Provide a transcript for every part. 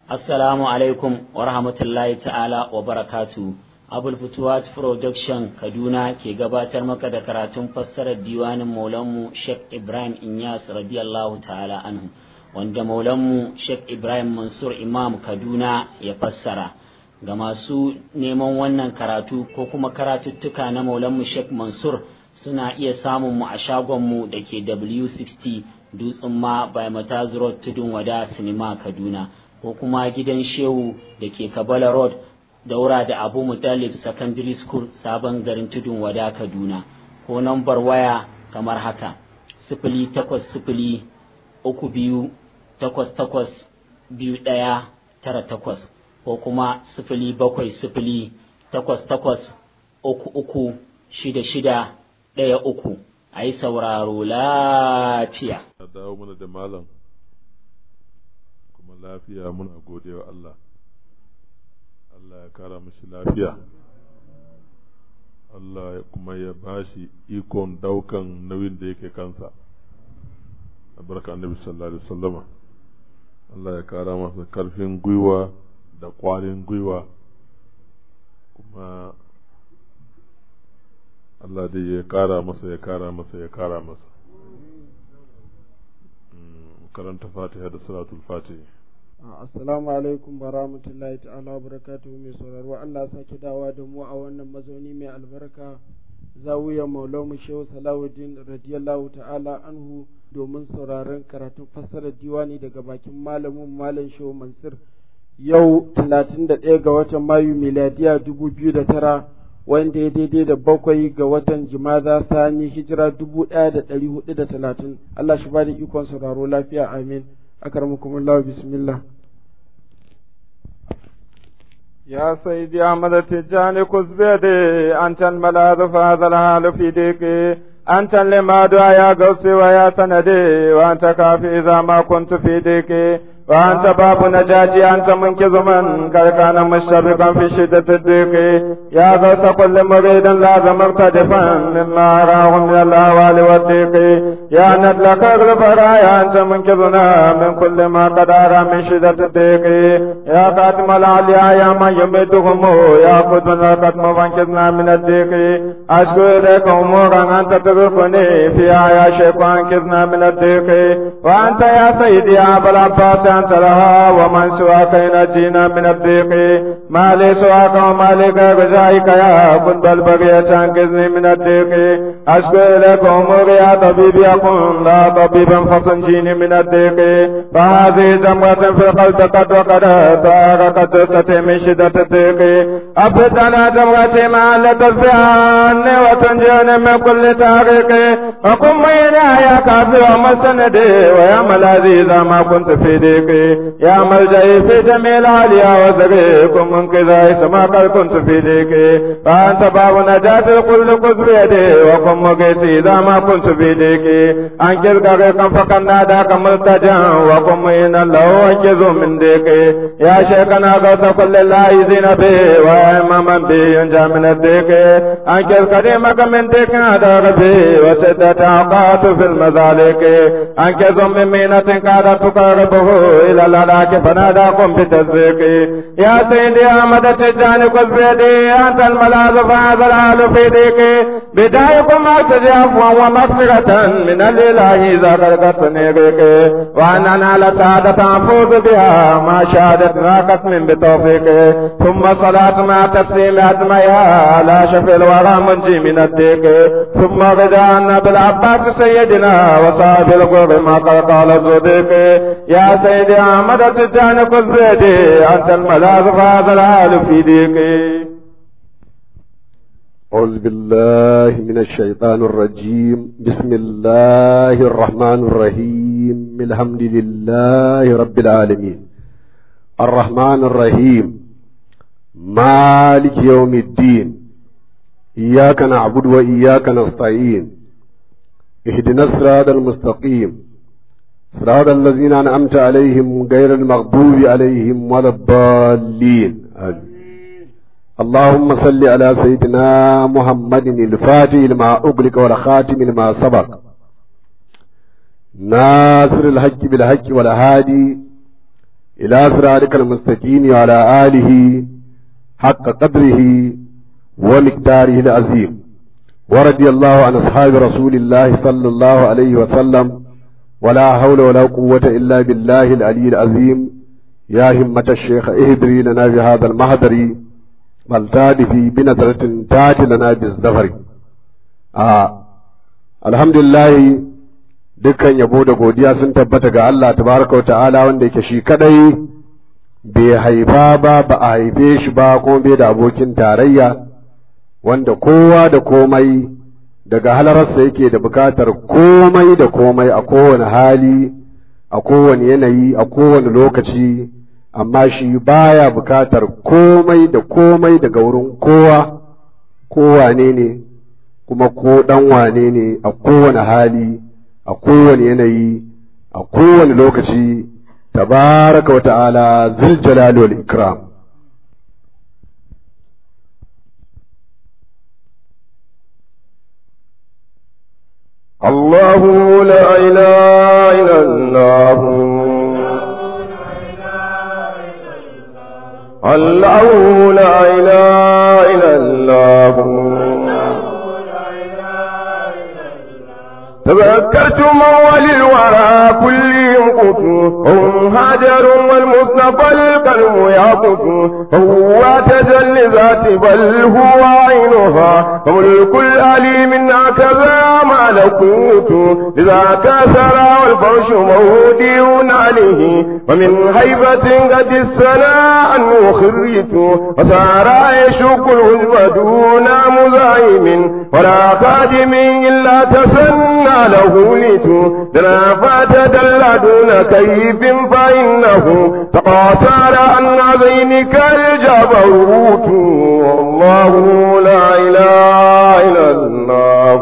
Assalamu alaikum wa rahmatullahi ta'ala wa barakatu. Abul Futuwat Production Kaduna ke gabatar maka da karatun fassarar diwanin Maulanmu Sheikh Ibrahim Inyas radiyallahu ta'ala anhu wanda Maulanmu Sheikh Ibrahim Mansur Imam Kaduna ya fassara. Ga masu neman wannan karatu ko kuma karatuttuka na Maulanmu Sheikh Mansur suna iya samun mu a shagonmu da ke W60 Dutsen ma by Mataz Road Tudun Wada Sinima Kaduna. ko kuma gidan shehu da ke kabala road daura da abu mutalib secondary school sabon garin tudun wada kaduna ko nambar waya kamar haka sifili takwas sifili uku biyu takwas takwas biyu ɗaya tara takwas ko kuma sifili bakwai sifili takwas takwas uku uku shida shida ɗaya uku a yi sauraro lafiya. dawo mana da malam kuma lafiya muna godewa Allah Allah ya kara mashi lafiya Allah kuma ya bashi ikon daukan nauyin da yake kansa barka annabi sallallahu alaihi wasallama Allah ya kara masa karfin gwiwa da kwarin gwiwa kuma Allah dai ya kara masa ya kara masa ya kara masa karanta fatiha da salatul fatiha assalamu alaikum wa rahmatullahi ta'ala wa barakatuhu mai sauraro Allah sake dawa da mu a wannan mazauni mai albarka zawiya maulamu shehu salawuddin radiyallahu ta'ala anhu domin sauraron karatun fassarar diwani daga bakin malamin malam shehu mansur yau 31 ga watan mayu miladiya 2009 wanda ya daidai da bakwai ga watan jimaza sani hijira dubu ɗaya da ɗari hudu da talatin Allah shi bada ikon sauraro lafiya amin akarmukumullahu bismillah يا سيدي أحمد التجاني كز بيدي أنت الملاذ فهذا الحال في ديكي أنت لما يا قوسي ويا سندي وأنت كافي إذا ما كنت في ديكي وأنت باب نجاتي أنت منقذ من كان مشتبكا في شدة الضيق يا غوث كل مريد لازم مرتدفا مما أراه من الأهوال والضيق يا ندلك البرايا أنت منقذنا من كل ما قد أرى من شدة الضيق يا قاتم العليا يا من يمدهم يا قد من القدم فانقذنا من الضيق أشكو إليك أمورا أنت تغرقني فيها يا شيخ وانقذنا من الضيق وأنت يا سيدي يا أبا العباس أنت لها ومن سواك ينجينا من الضيق ما لي سواك وما لي غيرك يا كن بل بغية أنقذني من الضيق أشكو إليك أموري يا طبيب يكن لا طبيبا فصنجيني من الضيق فهذه جمرة في القلب قد وقد تاركت ستي من شدة الضيق أبد على جمرتي ما لتدفع عني وتنجيني من كل تاريخ وكن مينا يا كافر ومسندي ويا ملاذي إذا ما كنت في ضيق يا ملجئي في جميع العليا وزريكم من كذا سما قد كنت في ضيق فأنت باب نجاة الكل قد بيدي وكن مقيتي إذا ما كنت في ضيق أنكر غريقا فقد ناداك ملتجا وكن مين الله أنكذ من ضيق يا شيخنا غوث كل اللايزين به وإماما به ينجى من الضيق أنكر كريمك من ضيق هذا ربي وسدة أوقات في المذالك أنكذ من مينة كادت تقربه إلى الهلاك فناداكم بتصديق يا سيدي أحمد تجاني كل بيدي أنت الملاذ فهذا الحال في ضيقي بدايكم أرتجي عفوا ومغفرة من الإله إذا غرقتني ريقي وأن أنال سعادة أفوز بها ما شهدت راقت من بتوفيقي ثم صلاة مع تسليم أدميها على شفي الورى منجي من الضيق ثم غدا بالعباس سيدنا وصاحب الغر ما قد قال الصديق يا سيدي أحمد تجاني كل بيدي أنت الملاذ فهذا الحال في ضيقي أعوذ بالله من الشيطان الرجيم بسم الله الرحمن الرحيم الحمد لله رب العالمين الرحمن الرحيم مالك يوم الدين إياك نعبد وإياك نستعين اهدنا الصراط المستقيم صراط الذين أنعمت عليهم غير المغضوب عليهم ولا الضالين آمين اللهم صل على سيدنا محمد الفاتح لما أغلق والخاتم لما سبق ناصر الحق بالحق والهادي إلى صراطك المستقيم وعلى آله حق قدره ومقداره العظيم ورضي الله عن أصحاب رسول الله صلى الله عليه وسلم ولا حول ولا قوة إلا بالله العلي العظيم يا همة الشيخ اهدري لنا بهذا المهدر فلتادفي بنظرة تاج لنا بالزفر آه. الحمد لله dukkan yabo da godiya sun tabbata ga Allah tabaraka ta'ala wanda yake shi kadai bai haifa ba ba a haife shi ba kuma bai da abokin tarayya wanda kowa da komai daga halararsa yake da bukatar komai da komai a kowane hali a kowane yanayi a kowane lokaci amma shi baya bukatar komai da komai daga wurin kowa kowane ne kuma ko dan wane ne a kowane hali a kowane yanayi a kowane lokaci tabaraka wa ta'ala zil jalali wal ikram الله لا إله إلا الله الله لا إله إلا الله تذكرت موال الورى كل ينقط هم هاجر والمصطفى القلم يقط هو تجلي ذات بل هو عينها فملك الأليم هكذا ملكوت إذا كسر والفرش مودي عليه ومن هيبة قد السناء أنه خريت وصار يشك الهجب دون مزايم ولا خادم إلا تسنى له لتو دنا فتدل دون كيف فإنه تقاصر عن عزينك الجبروت والله لا إله إلا الله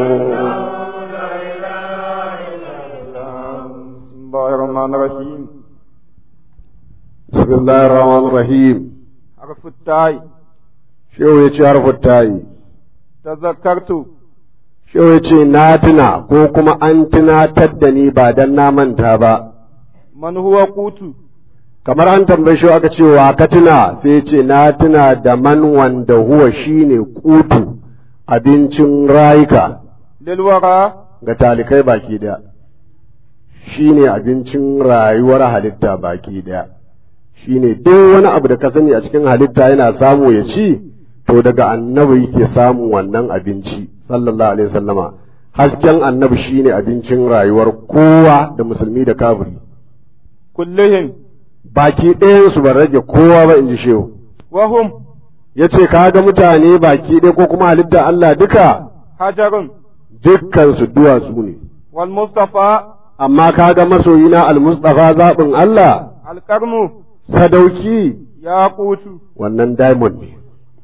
بسم الله الرحمن الرحيم بسم الله الرحمن الرحيم حرف التاء shehu ya ce harfin tayi تذكرت shehu ya ce na tuna ko kuma an tunatar da ni ba dan na manta ba من هو قوت kamar an tambaye shi aka ce wa ka tuna sai ya ce na tuna da man wanda huwa shine kutu abincin rayuka للورى ga talikai baki daya shine abincin rayuwar halitta baki daya shine duk wani abu da ka sani a cikin halitta yana samu ya ci to daga annabi yake samun wannan abinci sallallahu alaihi wasallama hasken annabi shine abincin rayuwar kowa da musulmi da kafiri كلهم baki ɗayansu ban rage kowa ba in ji shehu وهم ya ce ka ga mutane baki ɗaya ko kuma halitta Allah duka حجر dukkansu duwatsu ne والمصطفى amma ka ga masoyina almustafa zaɓin Allah الكرم sadauki ياقوت wannan diamond ne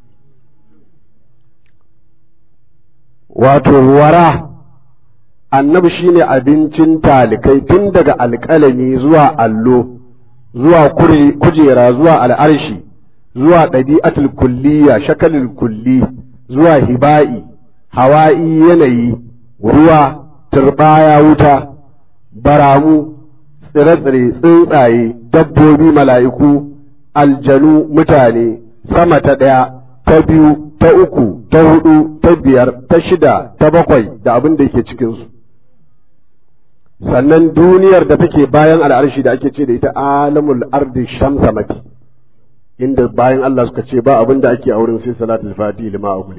wato wara annabi shine abincin talikai tun daga alƙalami zuwa allo zuwa kure- kujera zuwa al'arshi zuwa ɗabi'atul kulliya shakalul kulli zuwa hiba'i hawa'i yanayi ruwa turbaya wuta baramu tsire-tsire tsuntsaye dabbobi mala'iku aljanu mutane sama ta ɗaya ta biyu ta uku ta hudu ta biyar ta shida ta bakwai da abin da yake cikinsu sannan duniyar da take bayan al'arshi da ake ce da ita alamul ardi shamsamati inda bayan Allah suka ce ba abin da ake a wurin sai salatul fati lima a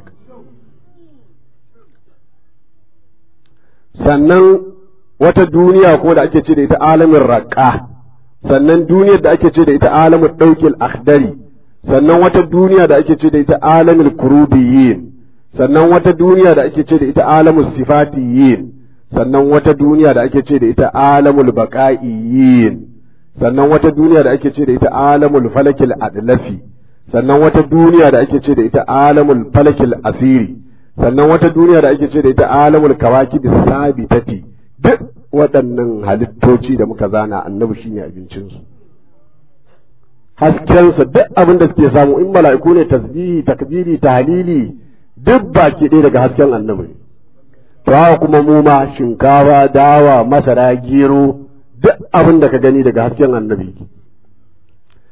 sannan wata duniya ko da ake ce da ita alamin raƙa sannan duniyar da ake ce da ita alamin ɗaukil akhdari sannan wata duniya da ake ce da ita alamin kurubiyin sannan wata duniya da ake ce da ita alamin sifatiyin sannan wata duniya da ake ce da ita alamul baqa'iyin sannan wata duniya da ake ce da ita alamul falakil adlafi sannan wata duniya da ake ce da ita alamul falakil asiri sannan wata duniya da ake ce da ita alamul kawakib sabitati duk waɗannan halittoci da muka zana annabi shine abincinsu haskensa duk abin da suke samu in mala'iku ne tasbihi takbiri tahlili duk baki ɗaya daga hasken annabi ne to haka kuma mu ma shinkafa dawa masara gero duk abin da ka gani daga hasken annabi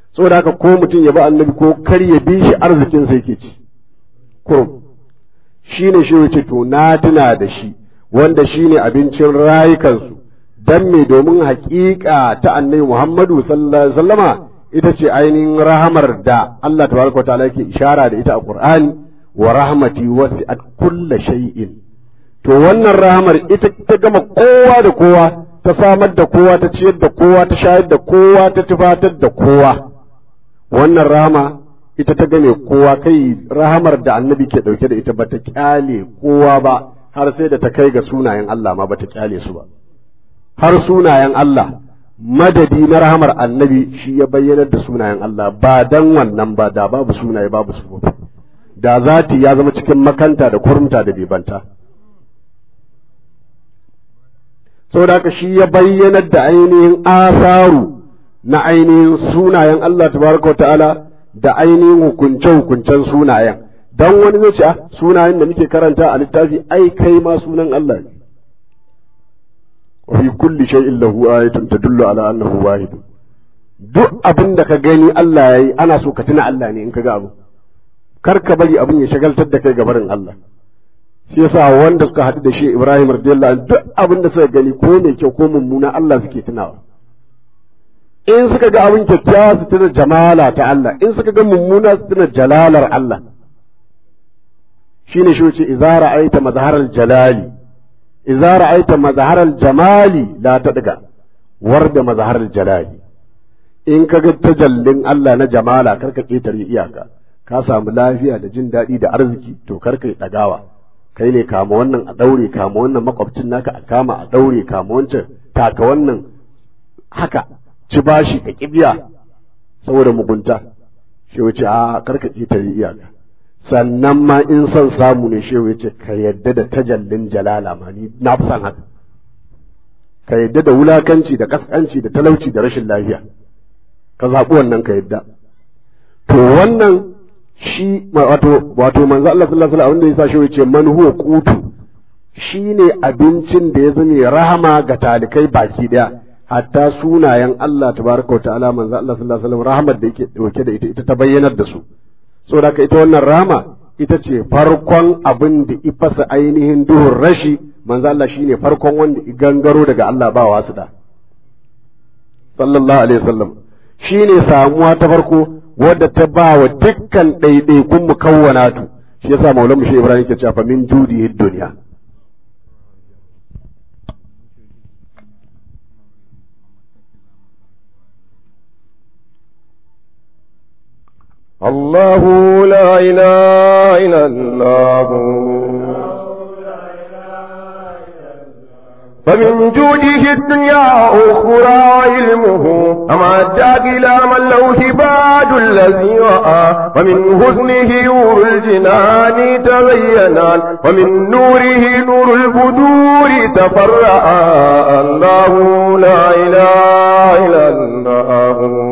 saboda haka ko mutum ya bi annabi ko kar ya bi shi arzikin sai yake ci kurum shine shi yace to na tuna da shi wanda shine abincin rayukansu dan me domin haƙiƙa ta annabi Muhammadu sallallahu alaihi wasallama ita ce ainihin rahamar da Allah tabaraka ta'ala yake ishara da ita a Qur'ani wa rahmati wasi'at kulla shay'in to wannan rahamar ita ta gama kowa da kowa ta samar da kowa ta ciyar da kowa ta shayar da kowa ta tufatar da kowa wannan rahama ita ta game kowa kai rahamar da annabi ke dauke da ita bata kyale kowa ba har sai da ta kai ga sunayen Allah ma bata kyale su ba har sunayen Allah madadi na rahamar annabi shi ya bayyanar da sunayen Allah ba dan wannan ba da babu sunaye babu sufofi da zati ya zama cikin makanta da kurmta da bebanta saboda haka shi ya bayyanar da ainihin asaru na ainihin sunayen Allah tabaraka ta'ala da ainihin hukunce-hukuncen sunayen dan wani zai ce sunayen da muke karanta a littafi ai kai ma sunan Allah ne wa fi kulli shay'in lahu ayatun tadullu ala annahu wahid duk abin da ka gani Allah yayi ana so ka tuna Allah ne in ka ga abu kar ka bari abin ya shagaltar da kai gabarin Allah shi yasa wanda suka haɗu da shi Ibrahim radiyallahu anhu duk abin da suka gani ko mai kyau ko mummuna Allah suke tunawa in suka ga abin kyakkyawa su tuna jamala ta Allah in suka ga mummuna su tuna jalalar Allah shine shi wuce idza ra'aita mazharal jalali idza ra'aita mazharal jamali la tadga warda mazharal jalali in ka ga tajallin Allah na jamala karka ketare iyaka ka samu lafiya da jin daɗi da arziki to karka yi ɗagawa kai ne kama wannan a ɗaure kama wannan makwabcin naka a kama a ɗaure kama wancan taka wannan haka ci bashi ka kibiya saboda mugunta shi wuce a karka ƙetare iyaka sannan ma in son samu ne shi wuce ka yadda da tajallin jalala ma ni na fi son haka ka yadda da wulakanci da kaskanci da talauci da rashin lafiya ka zaɓi wannan ka yadda to wannan shi wato wato manzo Allah sallallahu alaihi wasallam yasa shi yace man huwa qutu shine abincin da ya zame rahama ga talikai baki daya hatta sunayen Allah tabaraka wa ta'ala manzo Allah sallallahu alaihi wasallam rahmar da yake dauke da ita ita ta bayyanar da su saboda ka ita wannan rahama ita ce farkon abin da ifasa ainihin duhun rashi manzo Allah shine farkon wanda i gangaro daga Allah ba wasu da sallallahu alaihi wasallam shine samuwa ta farko wadda ta ba wa dukkan ɗaiɗaikun mukawwanatu shi yasa maulan shi Ibrahim ke cewa min judi duniya الله لا إله إلا الله فمن جوده الدنيا أخرى علمه أما أداك إلى من له هباد الذي رأى ومن حسنه نور الجنان تبينان ومن نوره نور البدور تفرعا الله لا إله إلا الله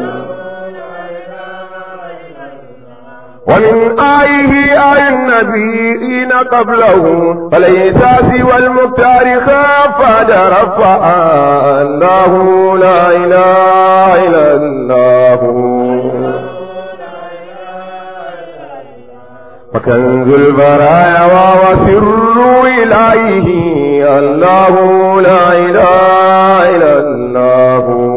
ومن آيه آي النبيين قبله فليس سوى المختار خاف رفعا الله لا إله إلا الله وكنز البرايا وسر إليه الله لا إله إلا الله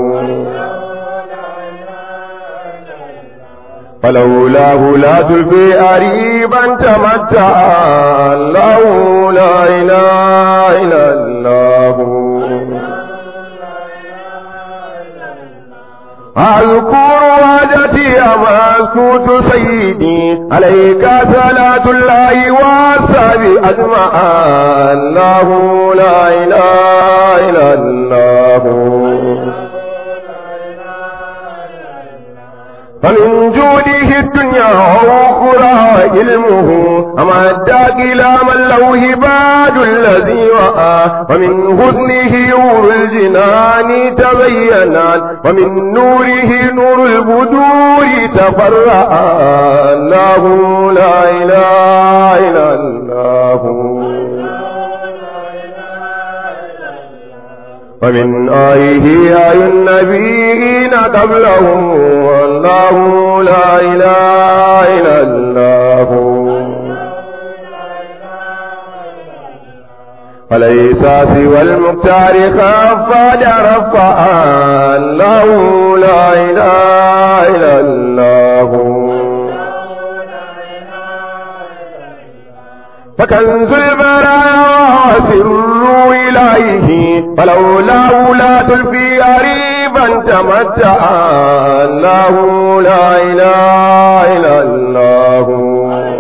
فلولاه لا تلفي أريبا تمتع الله لا إله إلا الله أذكر وجدي أمسكوت سيدي عليك صلاة الله والسلام أجمع الله لا إله إلا الله فمن جوده الدنيا وأخرى علمه أما أداك إلى من له هباد الذي رأى ومن حسنه نور الجنان تبينان ومن نوره نور البدور تفرعا الله لا إله إلا الله ومن آيه آي النبيين قبلهم والله لا إله إلا الله وليس سوى المختار خفاد رفع الله لا إله إلا الله فكنز البرايا سر إليه فلولا لا تلفي قريبا تمتع الله لا إله إلا الله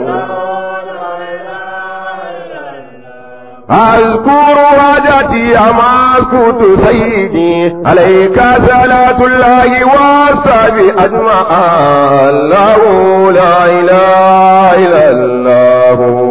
أذكر حاجتي أما أسكت سيدي عليك صلاة الله والصحب أجمع الله لا إله إلا الله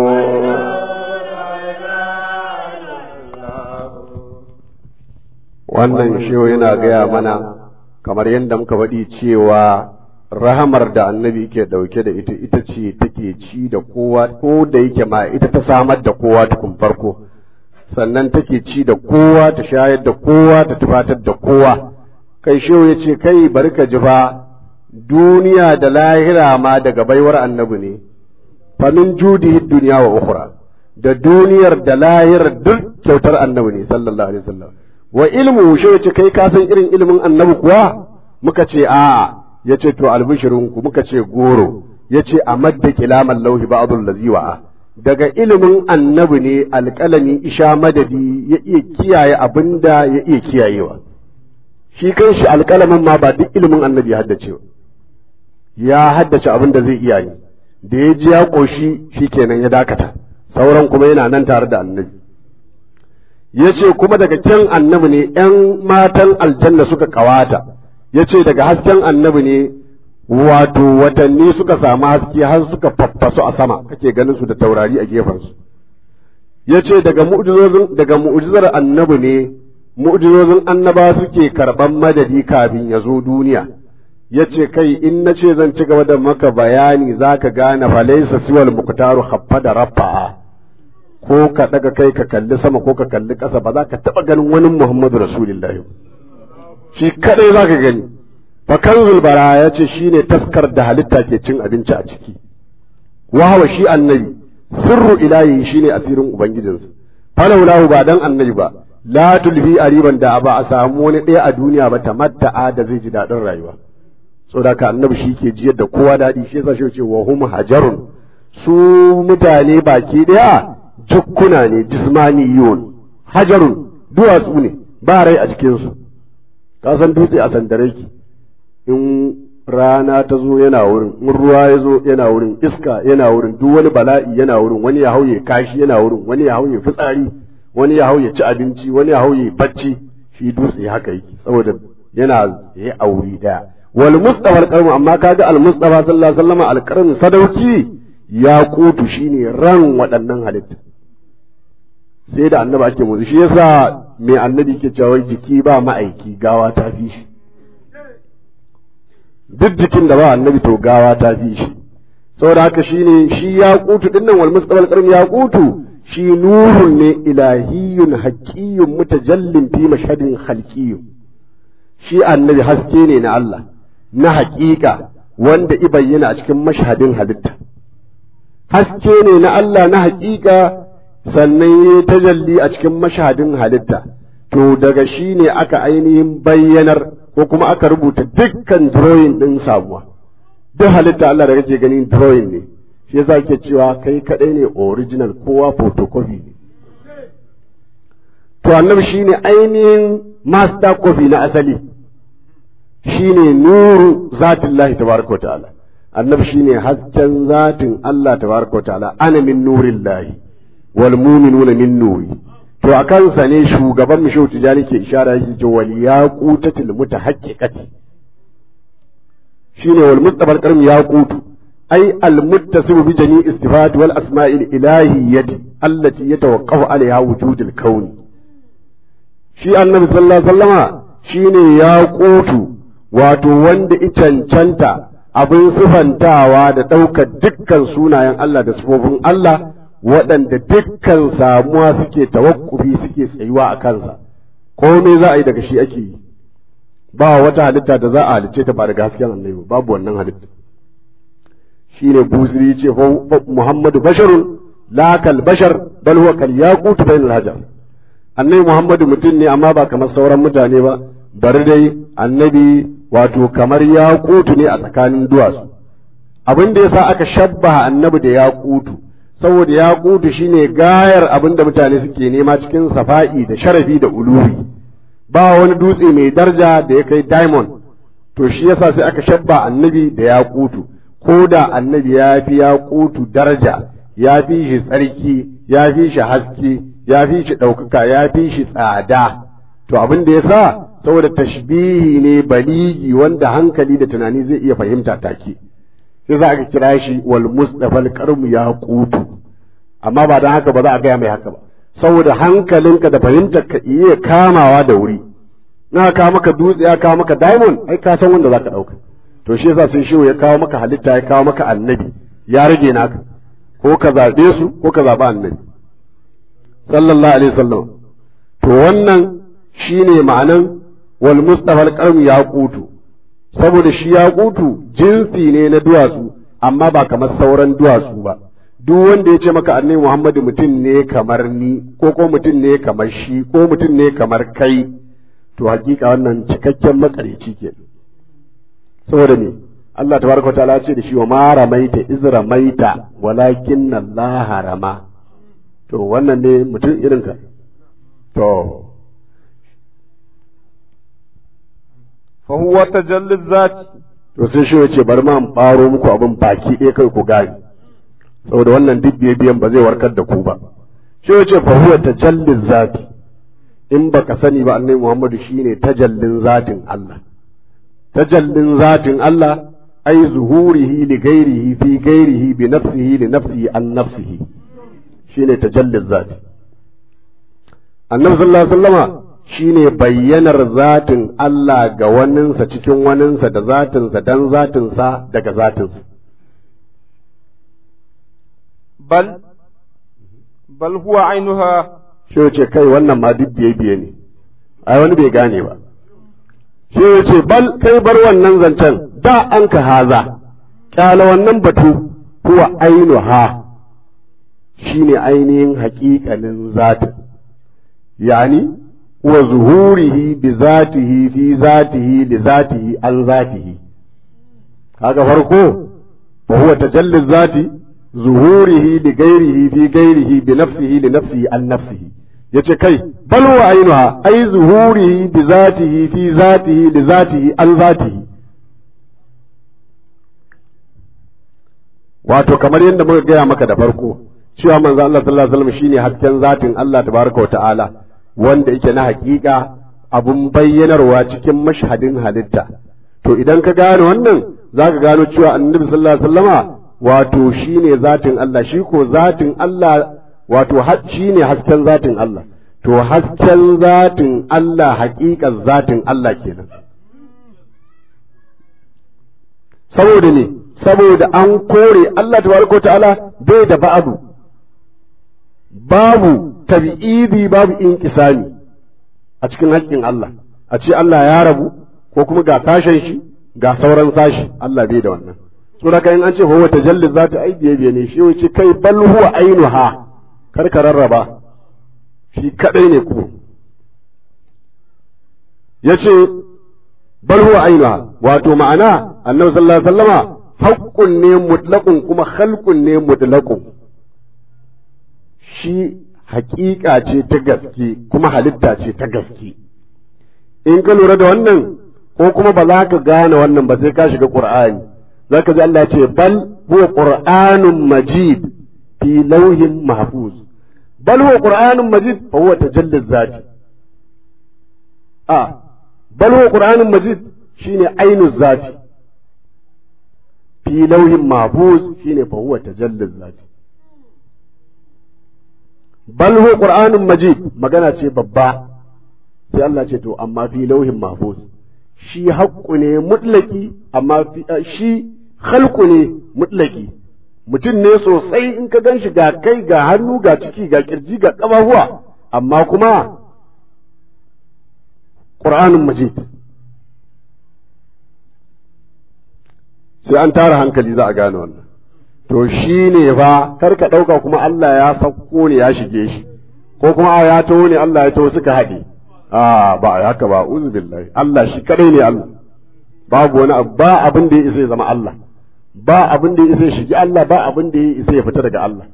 wannan shehu yana gaya mana kamar yadda muka faɗi cewa rahamar da annabi ke ɗauke da ita ita ce take ci da kowa ko da yake ma ita ta samar da kowa tukun farko sannan take ci da kowa ta shayar da kowa ta tufatar da kowa kai shehu ya ce kai bari ka ji fa duniya da lahira ma daga baiwar annabi ne famin judihi duniya wa ukhra da duniyar da lahirar duk kyautar annabi ne sallallahu alaihi wasallam wa ilmu shi yace kai ka san irin ilimin annabi kuwa muka ce a'a yace to albishirinku muka ce goro yace a madda kilaman lauhi ba'dul ladhi wa'a daga ilimin annabi ne alƙalami isha madadi ya iya kiyaye abinda ya iya kiyayewa shi kanshi alƙalamin ma ba duk ilimin annabi ya haddace ba ya haddace abin da zai iya ne da ya ji ya ƙoshi shi kenan ya dakata sauran kuma yana nan tare da annabi ya ce kuma daga kyan annabi ne ‘yan matan aljanna suka ƙawata ya ce daga hasken annabi ne wato watanni suka samu haske har suka faffasu a sama kake ganin su da taurari a gefensu ya ce daga daga mu'ujizar annabi ne mu'ujizozin annaba suke karɓan madadi kafin ya zo duniya ya ce kai in na ce zan ci gaba da maka bayani za ka gane falaisa siwal muktaru haffa da rafa'a ko ka daga kai ka kalli sama ko ka kalli ƙasa ba za ka taɓa ganin wani Muhammadu Rasulullahi shi kadai za ka gani fa kanzul bara ya ce shine taskar da halitta ke cin abinci a ciki wahawa shi annabi sirru ilahi shine asirin ubangijinsa falaulahu ba dan annabi ba la tulfi ariban da ba a samu wani ɗaya a duniya ba ta matta'a da zai ji daɗin rayuwa saboda ka annabi shi ke jiyar da kowa daɗi shi yasa shi ce wa hum hajarun su mutane baki ɗaya jukkuna ne jismaniyun hajarun duwatsu ne ba rai a cikinsu ka san dutse a sandare ki in rana ta zo yana wurin in ruwa ya zo yana wurin iska yana wurin duk wani bala'i yana wurin wani ya hauye kashi yana wurin wani ya hauye fitsari wani ya hauye ci abinci wani ya hauye bacci shi dutse haka yake saboda yana ya auri daya wal mustafa alqarmu amma kaga al mustafa sallallahu alaihi wasallam alqarmu sadauki ya kutu shine ran waɗannan halitta sai da annabi ake musu shi yasa mai annabi ke cewa jiki ba ma'aiki gawa ta fi shi duk jikin da ba annabi to gawa ta fi shi saboda haka shine shi ya kutu dinnan wal mustaqbal qarn ya kutu shi nurun ne ilahiyun haqiyyun mutajallin fi mashhadin khalqiyyun shi annabi haske ne na Allah na haƙiƙa wanda i bayyana a cikin mashhadin halitta haske ne na Allah na haƙiƙa sannan ya tajalli a cikin mashhadin halitta to daga shi ne aka ainihin bayyanar ko kuma aka rubuta dukkan drawing ɗin samuwa duk halitta Allah da kake ganin drawing ne shi yasa ke cewa kai kaɗai ne original kowa photocopy ne to annabi shine ainihin master copy na asali shine nuru zatillahi tabaraka wa ta'ala annabi shine hasken zatin Allah tabaraka wa ta'ala ana min nurillahi wal mu'minuna min nuri to a kansa ne shugaban mu shehu tijani ke ishara shi ce wal yaqutatil mutahaqqiqati shine wal mustafa al yaqutu ay al muttasibu bi jami istifat wal asma'il ilahiyyati allati yatawaqqafu alaiha wujudul kauni shi annabi sallallahu alaihi wasallama shine yaqutu wato wanda i cancanta abin sifantawa da ɗaukar dukkan sunayen Allah da sifofin Allah waɗanda dukkan samuwa suke tawakkufi suke tsayuwa a kansa komai za a yi daga shi ake yi ba wata halitta da za a halicce ta ba daga hasken annabi babu wannan halitta shine buziri ce muhammadu basharun la kal bashar bal huwa kal yaqut bainal hajar annabi muhammadu mutum ne amma ba kamar sauran mutane ba bari dai annabi wato kamar yaqutu ne a tsakanin duwatsu abin da yasa aka shabbaha annabi da yaqutu saboda yaqutu shine gayar abin da mutane suke nema cikin safa'i da sharafi da uluwi ba wani dutse mai daraja da ya kai diamond to shi yasa sai aka shabba annabi da yaqutu ko da annabi ya fi yaqutu daraja ya fi shi tsarki ya fi shi haske ya fi shi ɗaukaka ya fi shi tsada to abin da yasa saboda tashbihi ne baligi wanda hankali da tunani zai iya fahimta take sai za aka kira shi wal mustafa al ya qutu amma ba dan haka ba za a gaya mai haka ba saboda hankalinka da fahimtar ka iya kamawa da wuri na kawo maka dutse ya kawo maka diamond ai ka san wanda zaka dauka to shi yasa sai shehu ya kawo maka halitta ya kawo maka annabi ya rage naka ko ka zabe su ko ka zaɓi annabi sallallahu alaihi wasallam to wannan shine ma'anan wal mustafa al ya qutu saboda shi ya qutu jinsi ne na duwatsu amma ba kamar sauran duwatsu ba duk wanda ya ce maka annabi Muhammadu mutum ne kamar ni ko ko mutum ne kamar shi ko mutum ne kamar kai to hakika wannan cikakken makareci ke saboda me Allah tabaraka ta'ala ce da shi wa ma ramaita iz ramaita walakin Allah rama to wannan ne mutum irin ka to fa huwa tajalli zati to sai shi ya ce bari ma in baro muku abin baki ɗaya kai ku gane saboda wannan duk biyan ba zai warkar da ku ba shi ya ce fa huwa tajallin zati in baka sani ba annabi Muhammadu shine tajallin zatin Allah tajallin zatin Allah ai zuhurihi li ghairihi fi ghairihi bi nafsihi li nafsihi an nafsihi shine tajallin zati annabi sallallahu alaihi wasallama shine bayyanar zatin Allah ga waninsa cikin waninsa da zatinsa dan zatinsa daga zatinsa bal bal huwa ainuha shi ce kai wannan ma duk biye biye ne ai wani bai gane ba shi ce bal kai bar wannan zancen da an ka haza kyala wannan batu huwa ainuha shine ainihin haƙiƙanin zatin yani wa zuhurihi bi zatihi fi zatihi li zatihi an zatihi kaga farko wa huwa tajalli zati zuhurihi li ghairihi fi ghairihi bi nafsihi li nafsihi an nafsihi yace kai bal wa ainuha ai zuhurihi bi zatihi fi zatihi li zatihi an zatihi wato kamar yadda muka gaya maka da farko cewa manzo Allah sallallahu alaihi wasallam shine hasken zatin Allah tabaraka wa ta'ala wanda yake na hakika abun bayyanarwa cikin mashhadin halitta to idan ka gane wannan zaka gano cewa annabi sallallahu alaihi wasallama wato shine zatin Allah shi ko zatin Allah wato shine hasken zatin Allah to hasken zatin Allah haƙiƙar zatin Allah kenan saboda ne saboda an kore Allah tabaraka ta'ala bai da ba'adu babu tabi'idi babu inqisami a cikin haƙƙin Allah a ce Allah ya rabu ko kuma ga sashen shi ga sauran sashi Allah bai da wannan saboda in an ce huwa tajalli zata ai biye biye ne shi wace kai bal huwa ainuha kar ka rarraba shi kadai ne kuma yace bal huwa ainuha wato ma'ana annabi sallallahu alaihi wasallama haqqun ne mutlaqun kuma khalqun ne mutlaqun shi haƙiƙa ce ta gaske kuma halitta ce ta gaske in ka lura da wannan ko kuma ba za ka gane wannan ba sai ka shiga qur'ani za ka ji Allah ya ce bal huwa qur'anun majid fi lauhin mahfuz bal huwa qur'anun majid fa huwa tajalli zati a bal huwa qur'anun majid shine ainu zati fi lauhin mahfuz shine fa huwa tajalli zati bal huwa qur'anun majid magana ce babba sai Allah ce to amma fi lauhin mahfuz shi haƙƙu ne mutlaki amma shi khalqu ne mutlaki mutum ne sosai in ka gan shi ga kai ga hannu ga ciki ga kirji ga ƙafafuwa amma kuma ƙur'anin majid sai an tara hankali za a gane wannan to shi ne fa kar ka ɗauka kuma Allah ya sauko ne ya shige shi ko kuma a ya taho ne Allah ya taho suka haɗe a ba a haka ba uzu billahi Allah shi kadai ne Allah babu wani abu ba abin da ya isa ya zama Allah ba abin da ya isa ya shigi Allah ba abin da ya isa ya fita daga Allah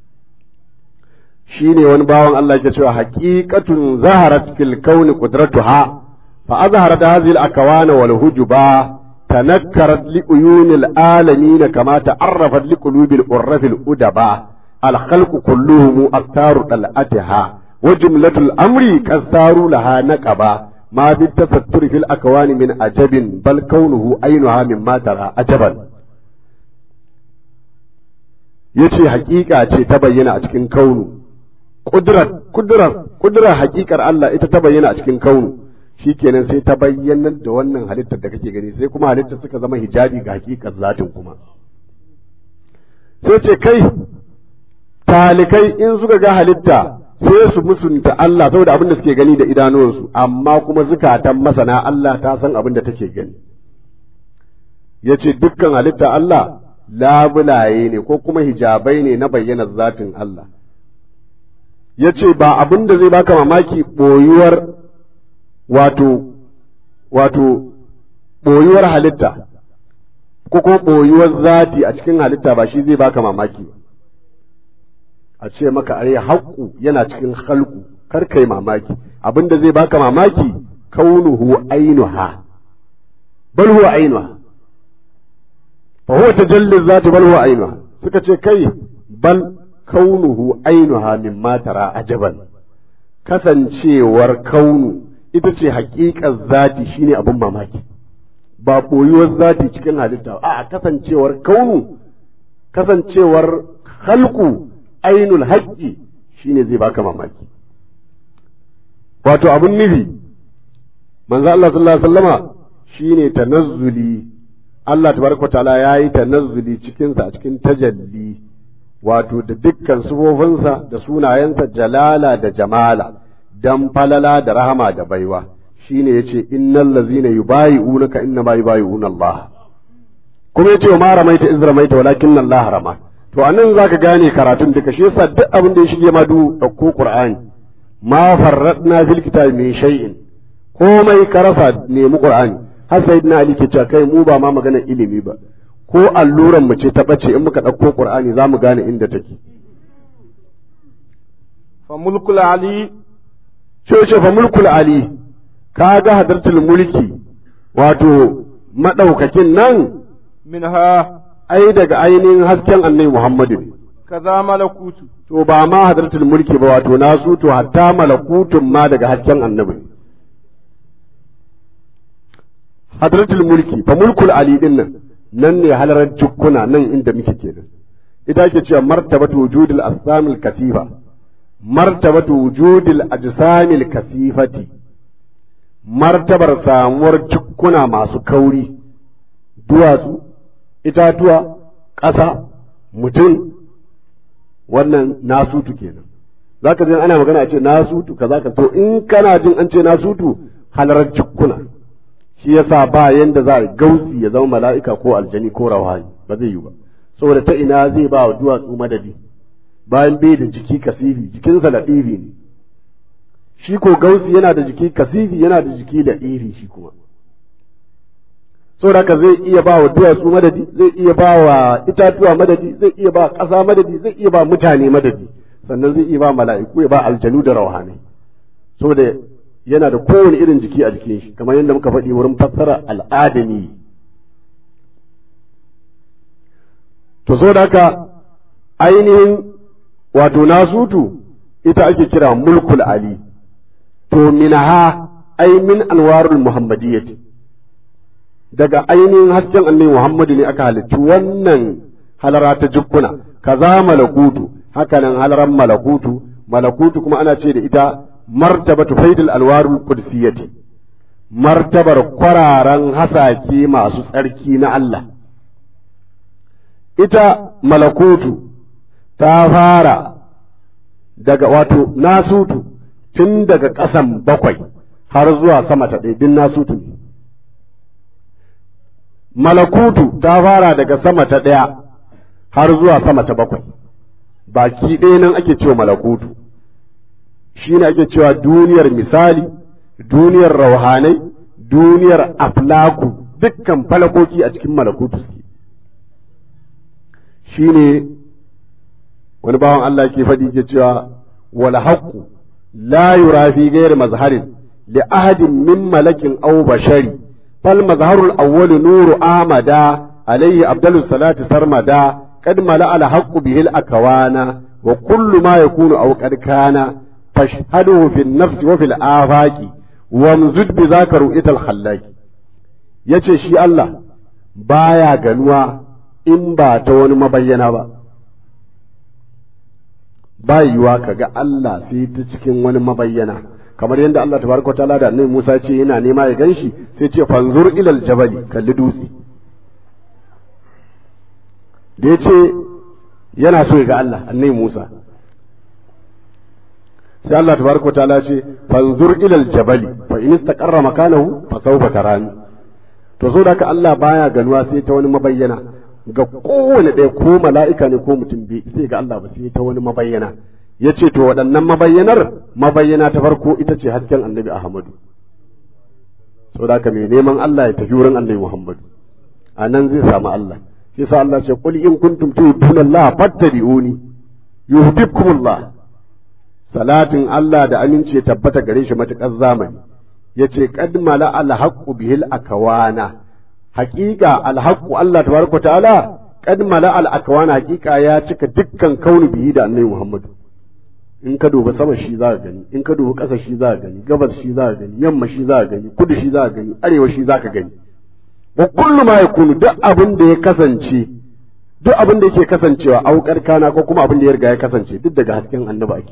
shi ne wani bawan Allah ke cewa haqiqatun zaharat fil kauni qudratuha fa azharat hadhihi al akwana wal hujuba تنكرت لعيون العالمين كما تعرفت لقلوب الأرف الأدباء الخلق كلهم أستار طلعتها وجملة الأمر كالثار لها نقبا ما بالتستر في الأكوان من عجب بل كونه عينها مما ترى عجبا yace hakika ce ta bayyana a cikin kaunu kudrar kudrar kudrar hakikar Allah ita ta bayyana a cikin kaunu shikenan sai ta bayyanar da wannan halittar da kake gani sai kuma halittar suka zama hijabi ga hakikar zatin kuma sai ce kai talikai in suka ga halitta sai su musunta Allah saboda abin da suke gani da idanuwansu amma kuma zukatan masana Allah ta san abin da take gani ya ce dukkan halitta Allah labulaye ne ko kuma hijabai ne na bayyana zatin Allah ya ce ba abin da zai baka mamaki ɓoyuwar wato wato ɓoyuwar halitta ko kuma ɓoyuwar zati a cikin halitta ba shi zai baka mamaki ba a ce maka ai haƙƙu yana cikin halku kar kai mamaki abin da zai baka mamaki kaunuhu ainuha bal huwa ainuha fa huwa tajalli zati bal huwa ainuha suka ce kai bal kaunuhu ainuha mimma tara ajaban kasancewar kaunu ita ce haƙiƙar zati shine abin mamaki ba ɓoyuwar zati cikin halitta a kasancewar kaunu kasancewar halku ainul haƙƙi shine zai baka mamaki wato abin nufi manzo Allah sallallahu alaihi wasallama shine tanazzuli Allah tabaraka ta'ala yayi tanazzuli cikin sa a cikin tajalli wato da dukkan sufofinsa da sunayensa jalala da jamala dan falala da rahama da baiwa shine yace innal ladzina yubayi'unaka inna ma yubayi'una Allah kuma yace ma ramaita iz ramaita walakin Allah rama to anan zaka gane karatun duka shi yasa duk abin da ya shige ma du dauko Qur'ani ma farradna fil kitabi min shay'in komai ka rasa nemi Qur'ani har sayyidina Ali ke cewa kai mu ba ma magana ilimi ba ko alluran mu ce ta bace in muka dauko Qur'ani zamu gane inda take fa mulkul ali sai ce fa mulkul ali kaga hadartul mulki wato madaukakin nan minha ai daga ainihin hasken annabi Muhammadu ne kaza malakutu to ba ma hadartul mulki ba wato nasu to hatta malakutun ma daga hasken annabi hadartul mulki fa mulkul ali din nan nan ne halarar jukkuna nan inda muke kenan ita ke cewa martabatu wujudil assamil kasifa martabatu wujudil ajsamil kasifati martabar samuwar jukkuna masu kauri duwatsu itatuwa ƙasa mutum wannan nasutu kenan za ka ana magana a ce nasutu kaza ka to in kana jin an ce nasutu halarar jukkuna shi yasa ba yanda za a gausi ya zama mala'ika ko aljani ko rawani ba zai yi ba saboda ta ina zai ba wa duwatsu madadi bayan bai da jiki kasifi jikinsa da ɗifi ne shi ko gausi yana da jiki kasifi yana da jiki da ɗifi shi kuma saboda haka zai iya ba wa duwatsu madadi zai iya ba wa itatuwa madadi zai iya ba ƙasa madadi zai iya ba mutane madadi sannan zai iya ba mala'iku ya ba aljanu da rauhanai saboda yana da kowane irin jiki a jikin shi kamar yadda muka faɗi wurin fassara al'adami to saboda haka ainihin wato nasutu ita ake kira mulkul ali to minaha ai min anwarul muhammadiyyati daga ainihin hasken annabi Muhammadu ne aka halicci wannan halara ta jukkuna kaza malakutu hakanan halaran malakutu malakutu kuma ana ce da ita martabatu faidul alwarul qudsiyati martabar kwararan hasake masu tsarki na Allah ita malakutu ta fara daga wato nasutu tun daga ƙasan bakwai har zuwa sama ta ɗaya din nasutu ne malakutu ta fara daga sama ta ɗaya har zuwa sama ta bakwai baki ɗaya nan ake cewa malakutu shi ne ake cewa duniyar misali duniyar rauhanai duniyar aflaku dukkan falakoki a cikin malakutu suke shi ne wani bawan Allah ke faɗi ke cewa wal haqqu la yura fi ghairi mazharin li ahadin min malakin aw bashari fal mazharul awwal nuru amada alayhi abdalus salati sarmada قد ملأ الحق به الأكوان وكل ما يكون أو قد كان فاشهده في النفس وفي الآفاق وامزد بذاك رؤية الخلاق yace shi Allah baya ganuwa in ba ta wani mabayyana ba ba yiwa ka ga Allah sai ta cikin wani mabayyana kamar yadda Allah tabaraka ta'ala da annabi Musa ce yana nema ya ganshi sai ce fanzur ilal jabali kalli dutse da ya ce yana so ya ga Allah annai Musa sai Allah tabaraka ta'ala ce fanzur ilal jabali fa in istaqarra makanahu fa sawfa tarani to so da ka Allah baya ganuwa sai ta wani mabayyana ga kowane ɗaya ko mala'ika ne ko mutum bai sai ga Allah ba sai ta wani mabayyana ya ce to waɗannan mabayyanar mabayyana ta farko ita ce hasken annabi Ahmadu so da ka mai neman Allah ya tafi wurin annabi Muhammadu a nan zai samu Allah shi sa Allah ce qul in kuntum tuhibbuna Allah fattabi'uni yuhibbukumullah salatin Allah da aminci ya tabbata gare shi matukar zamani yace qad mala al haqqu bihil akawana haqiqa al haqqu Allah tabaraka ta'ala qad mala al akawana haqiqa ya cika dukkan kauni bihi da annabi Muhammad in ka duba sama shi za ka gani in ka duba ƙasa shi za ka gani gabas shi za ka gani yamma shi za ka gani kudu shi za ka gani arewa shi za ka gani wa kullu ma yakunu duk abin da ya kasance duk abin da yake kasancewa aukar kana ko kuma abin da ya riga ya kasance duk daga hasken annabi ake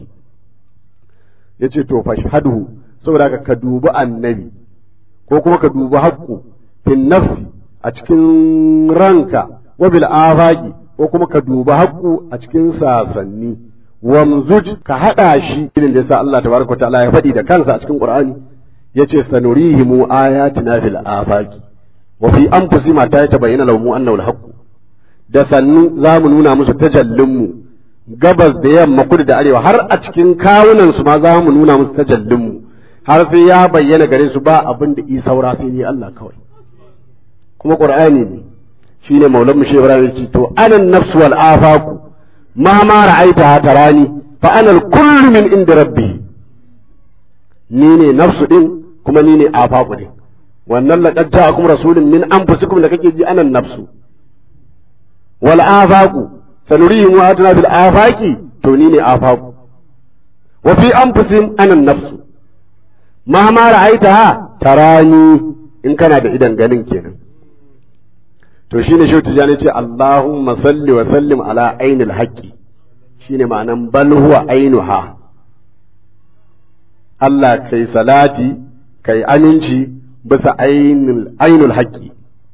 yace to fashhadu saboda ka ka dubi annabi ko kuma ka dubi haqqu fin nafsi a cikin ranka wa bil afaqi ko kuma ka dubi haqqu a cikin sasanni wamzuj ka hada shi irin da yasa Allah tabaraka ta'ala ya faɗi da kansa a cikin Qur'ani yace sanurihimu ayatina fil afaqi wa fi anfusihim ta tabayyana lahum annahu al-haqq da sannu za mu nuna musu tajallin mu gabas da yamma kudu da arewa har a cikin kawunan su ma za mu nuna musu tajallin mu har sai ya bayyana gare su ba abin da isa saura sai ni Allah kawai kuma qur'ani ne shine maulan mushe ibrahim ce to anan nafsu wal afaku ma ma ra'aita tarani fa ana al min inda rabbi ni ne nafsu din kuma ni ne afaku din wannan laqad ja'akum rasulun min anfusikum da kake ji anan nafsu wal afaqu sanurihim wa atna bil afaqi to ni ne afaqu wa fi anfusihim anan nafsu ma ma ra'aitaha tarani in kana da idan ganin kenan to shine shi tijani ce Allahumma salli wa sallim ala ainil haqqi shine ma'anan bal huwa ainuha Allah kai salati kai aminci bisa ainul ainul haqqi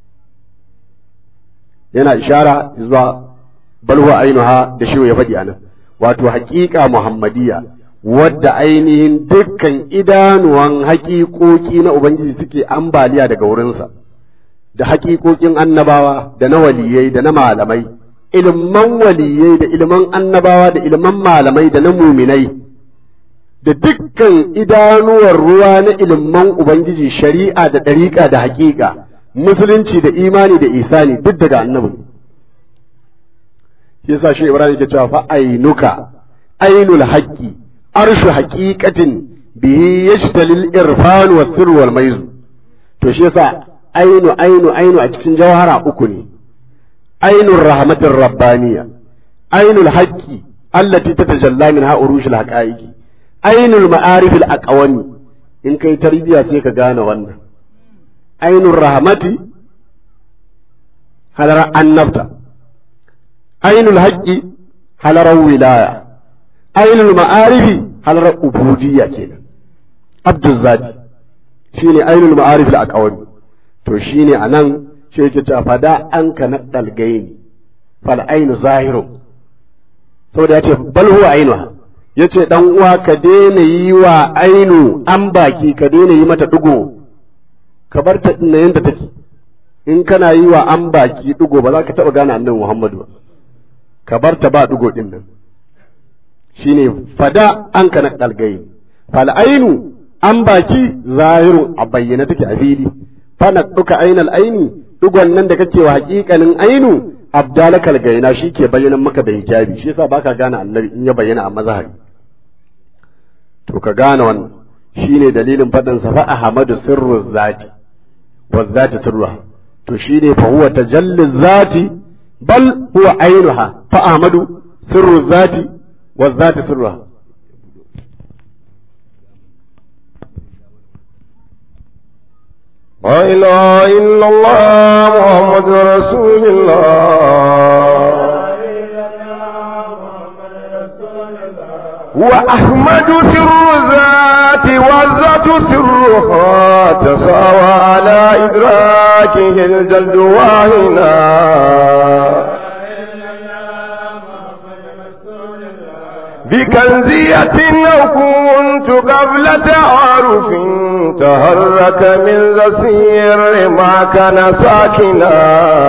yana ishara zuwa bal huwa ainuha da shi ya faɗi anan wato haƙiƙa muhammadiyya wadda ainihin dukkan idanuwan haƙiƙoƙi na ubangiji suke ambaliya daga wurinsa da haƙiƙoƙin annabawa da na waliyai da na malamai ilman waliyai da ilman annabawa da ilman malamai da na muminai da dukkan idanuwar ruwa na ilman ubangiji shari'a da ɗariƙa da haƙiƙa musulunci da imani da isani duk daga annabi shi yasa shi ibrahim ke cewa fa ainuka ainul haqqi arshu haqiqatin bihi yashtalil irfan wa sirr wal maiz to shi yasa ainu ainu ainu a cikin jawhara uku ne ainur rahmatir rabbaniya ainul haqqi allati tatajalla minha urushul haqaiqi ainul ma'arif al aqwami in kai tarbiya sai ka gane wannan ainul rahmati halar annabta ainul haqqi halar wilaya ainul ma'arifi halar ubudiyya kenan abdul zati shine ainul ma'arif al aqwami to shine anan shi yake cewa fada an ka naddal gaini fal ainu zahiru saboda yace bal huwa ainuha ya ce ɗan uwa ka daina yi wa ainu an baki ka daina yi mata ɗigo ka bar ta ɗin yadda take in kana yi wa an baki ɗigo ba za ka taɓa gane annabi Muhammadu ba ka bar ta ba ɗigo ɗin nan shine fada an kana ɗalgayi fal ainu an baki zahiru a bayyana take a fili fana ɗuka ainal aini ɗigon nan da kake wa haƙiƙanin ainu abdalakal gaina shi ke bayyana maka da hijabi shi yasa baka gane annabi in ya bayyana a mazhari to ka gane wannan shine dalilin faɗin sa fa ahmadu sirru zati wa zati sirruha to shine fa huwa tajalli zati bal huwa ainuha fa ahmadu sirru zati wa zati sirruha لا إله إلا الله محمد رسول الله وأحمد سر ذات والذات سرها تساوى على إدراكه الجلد واهنا بكنزية أو كنت قبل تعارف تهرك من زسير ما كان ساكنا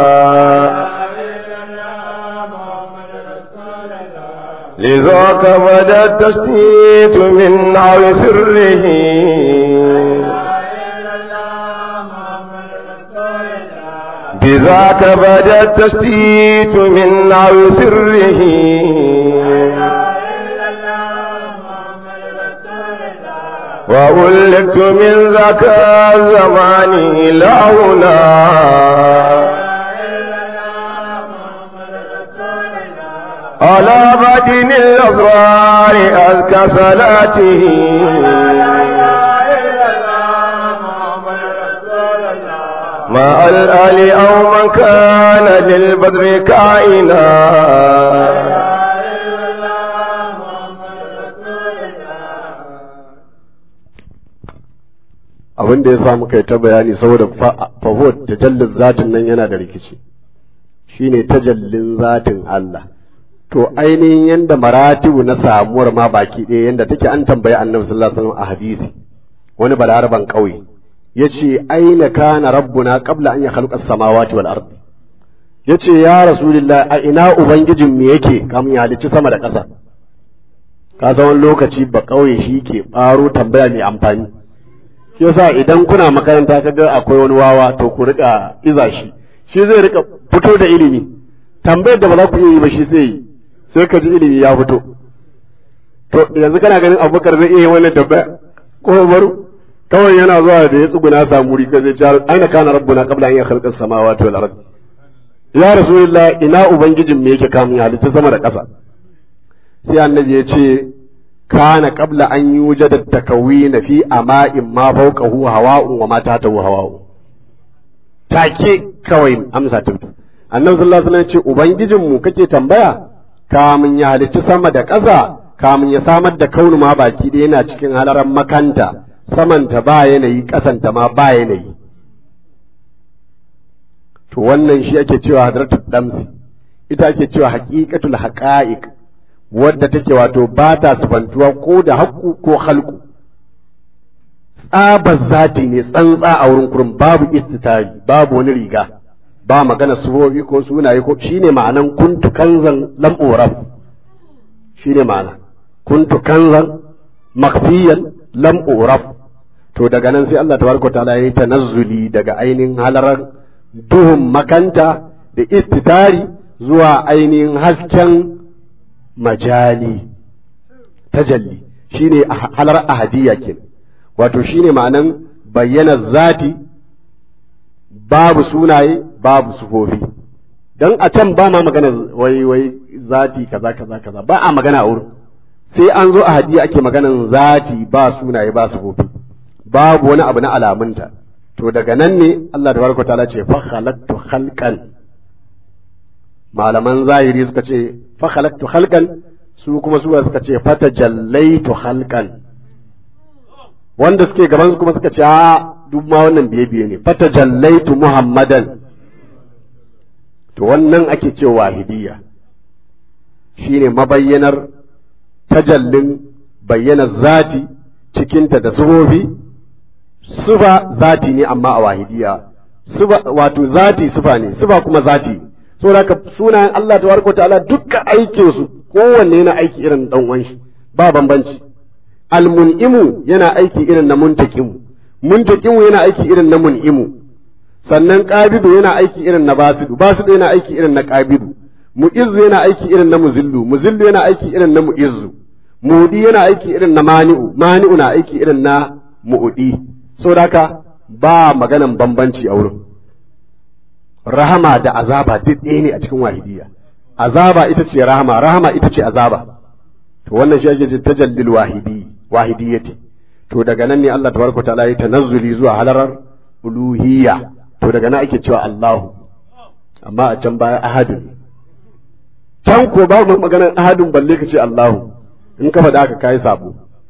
لذاك بدا التشتيت من نار سره بذاك بدا التشتيت من نار سره وأولدت من ذاك الزمان لا هنا على بدن الأسرار أزكى صلاته مع الآل أو من كان للبدر كائنا abin da ya sa muka yi ta bayani saboda fahot tajallin zatin nan yana da rikici shine tajallin zatin Allah to ainihin yanda maratibu na samuwar ma baki ɗaya yanda take an tambayi annabi sallallahu alaihi wasallam a hadisi wani balaraban ƙauye yace aina kana rabbuna qabla an yakhluqa as-samawati wal ardi yace ya rasulullah a ina ubangijin me yake kamun ya halicci sama da ƙasa ka san wani lokaci ba ƙauye shi ke ɓaro tambaya mai amfani shi yasa idan kuna makaranta kaga akwai wani wawa to ku rika iza shi shi zai rika fito da ilimi tambayar da ba za ku iya yi ba shi sai yi sai ka ji ilimi ya fito to yanzu kana ganin abubakar zai iya yi wannan tambaya ko baru kawai yana zuwa da ya tsuguna samu wuri ka zai ce aina kana rabbuna qabla an yakhluqa as-samawati wal ard ya rasulullah ina ubangijin me yake kamun ya halitta sama da ƙasa sai annabi ya ce kana qabla an yujada takawina fi ama'in ma fawqahu hawa'un wa ma tahtahu hawa'un take kawai amsa ta fito annabi sallallahu alaihi wasallam ya ce ubangijin mu kake tambaya kamun ya halicci sama da ƙasa kamun ya samar da kaunu ma baki ɗaya yana cikin halaran makanta samanta ba yanayi ƙasanta ma ba yanayi to wannan shi ake cewa hadratul damsi ita ake cewa haqiqatul haqa'iq wadda take wato ba ta sifantuwa ko da haƙƙu ko halku tsabar zati ne tsantsa a wurin kurin babu istitari babu wani riga ba magana sufofi ko sunaye ko shine ma'anan kuntu kanzan lam uraf shine ma'ana kuntu kanzan makfiyan lam uraf to daga nan sai Allah tabaraka ta'ala ya yi tanazzuli daga ainihin halarar duhun makanta da istitari zuwa ainihin hasken majali tajalli shine halar ahadiyya ke wato shine ma'anan bayyana zati babu sunaye babu sufofi dan a can ba ma magana wai wai zati kaza kaza kaza ba a magana a wurin sai an zo ahadiyya ake maganan zati ba sunaye ba sufofi babu wani abu na alamunta to daga nan ne Allah tabaraka ta'ala ce fa khalaqtu khalqan malaman zahiri suka ce fa khalaqtu khalqan su kuma su suka ce fa tajallaitu khalqan wanda suke gaban su kuma suka ce a duk ma wannan biye biye ne fa tajallaitu muhammadan to wannan ake cewa wahidiyya shine mabayyanar tajallin bayyana zati cikinta da sufofi sufa zati ne amma a wahidiya sufa wato zati sufa ne sufa kuma zati saboda haka sunayen Allah tabaraka ta'ala dukkan aikin su kowanne yana aiki irin dan uwan shi ba bambanci almun'imu yana aiki irin na muntakimu muntakimu yana aiki irin na mun'imu sannan qabidu yana aiki irin na basidu basidu yana aiki irin na qabidu mu'izzu yana aiki irin na muzillu muzillu yana aiki irin na mu'izzu mu'udi yana aiki irin na mani'u mani'u na aiki irin na mu'udi saboda haka ba maganan bambanci a wurin rahama da azaba duk ɗaya ne a cikin wahidiyya azaba ita ce rahama rahama ita ce azaba to wannan shi ake ce tajallil wahidi wahidiyyati to daga nan ne Allah tabaraka ta'ala ya tanazzuli zuwa halarar uluhiyya to daga nan ake cewa Allahu amma a can baya ahadun can ko babu maganar ahadun balle ka ce Allahu in ka faɗa ka kai sabo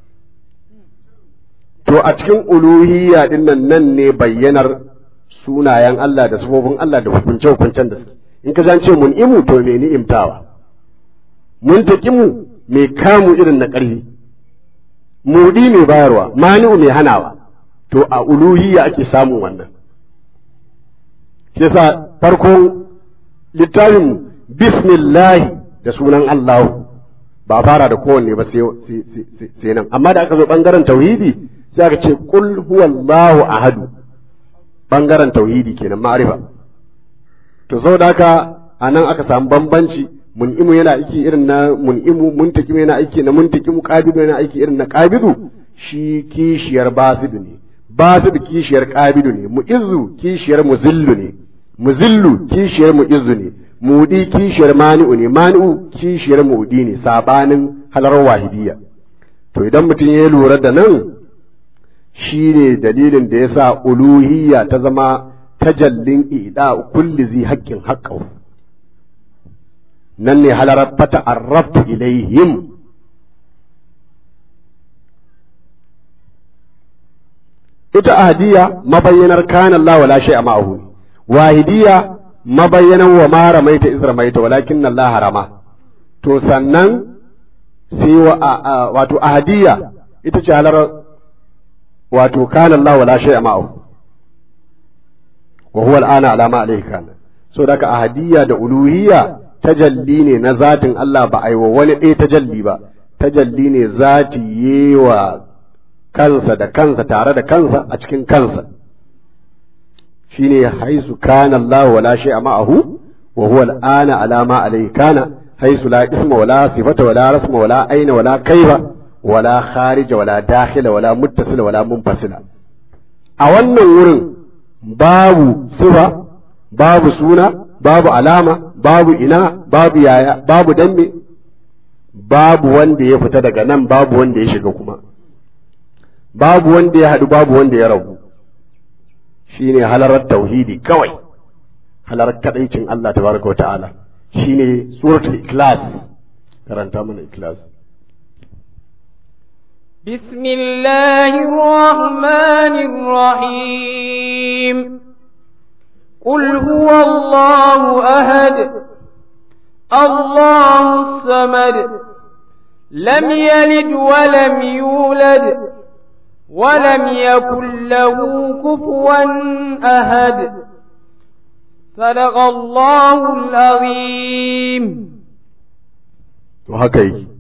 to a cikin uluhiyya din nan nan ne bayyanar sunayen Allah da sifofin Allah da hukunce hukuncen da suke in ka ce mun imu to me ni'imtawa mun taqimu me kamu irin na ƙarfi mudi mai bayarwa mani'u mai hanawa to a uluhiyya ake samun wannan shi yasa farkon littafin bismillahi da sunan Allahu ba fara da kowanne ba sai nan amma da aka zo bangaren tauhidi sai aka ce kul huwallahu ahadu bangaren tauhidi kenan ma'arifa to saboda haka anan aka samu bambanci mun'imu yana aiki irin na mun'imu muntakimu yana aiki na muntakimu qabidu yana aiki irin na qabidu shi kishiyar basidu ne basidu kishiyar qabidu ne mu'izzu kishiyar muzillu ne muzillu kishiyar mu'izzu ne mudi kishiyar mani'u ne mani'u kishiyar mudi ne sabanin halar wahidiyya to idan mutum ya lura da nan shi ne dalilin da ya sa uluhiyya ta zama tajallin ida kulli zi haƙƙin haƙƙau nan ne halarar fata arraftu ilaihim ita ahadiyya mabayyanar kana Allah wala shay'a ma'ahu wahidiyya mabayyanan wa ma ramaita iz ramaita walakin Allah harama to sannan sai wato ahadiyya ita ce halarar wato kana Allah wala shay'a ma'ahu wa huwa al'ana ala ma alayhi kana so daga ahadiyya da uluhiyya tajalli ne na zatin Allah ba aiwa wani ɗaya tajalli ba tajalli ne zati yewa kansa da kansa tare da kansa a cikin kansa shine haisu kana Allah wala shay'a ma'ahu wa huwa al'ana ala ma alayhi kana haisu la isma wala sifata wala rasma wala aina wala kaifa wala kharija wala dakhila wala muttasila wala munfasila a wannan wurin babu sifa babu suna babu alama babu ina babu yaya babu dambe babu wanda ya fita daga nan babu wanda ya shiga kuma babu wanda ya haɗu babu wanda ya rabu shine halarar tauhidi kawai halarar kadaicin Allah tabaraka wa ta'ala shine suratul ikhlas karanta mana ikhlas بسم الله الرحمن الرحيم قل هو الله أهد الله الصمد لم يلد ولم يولد ولم يكن له كفوا أحد صدق الله العظيم وهكذا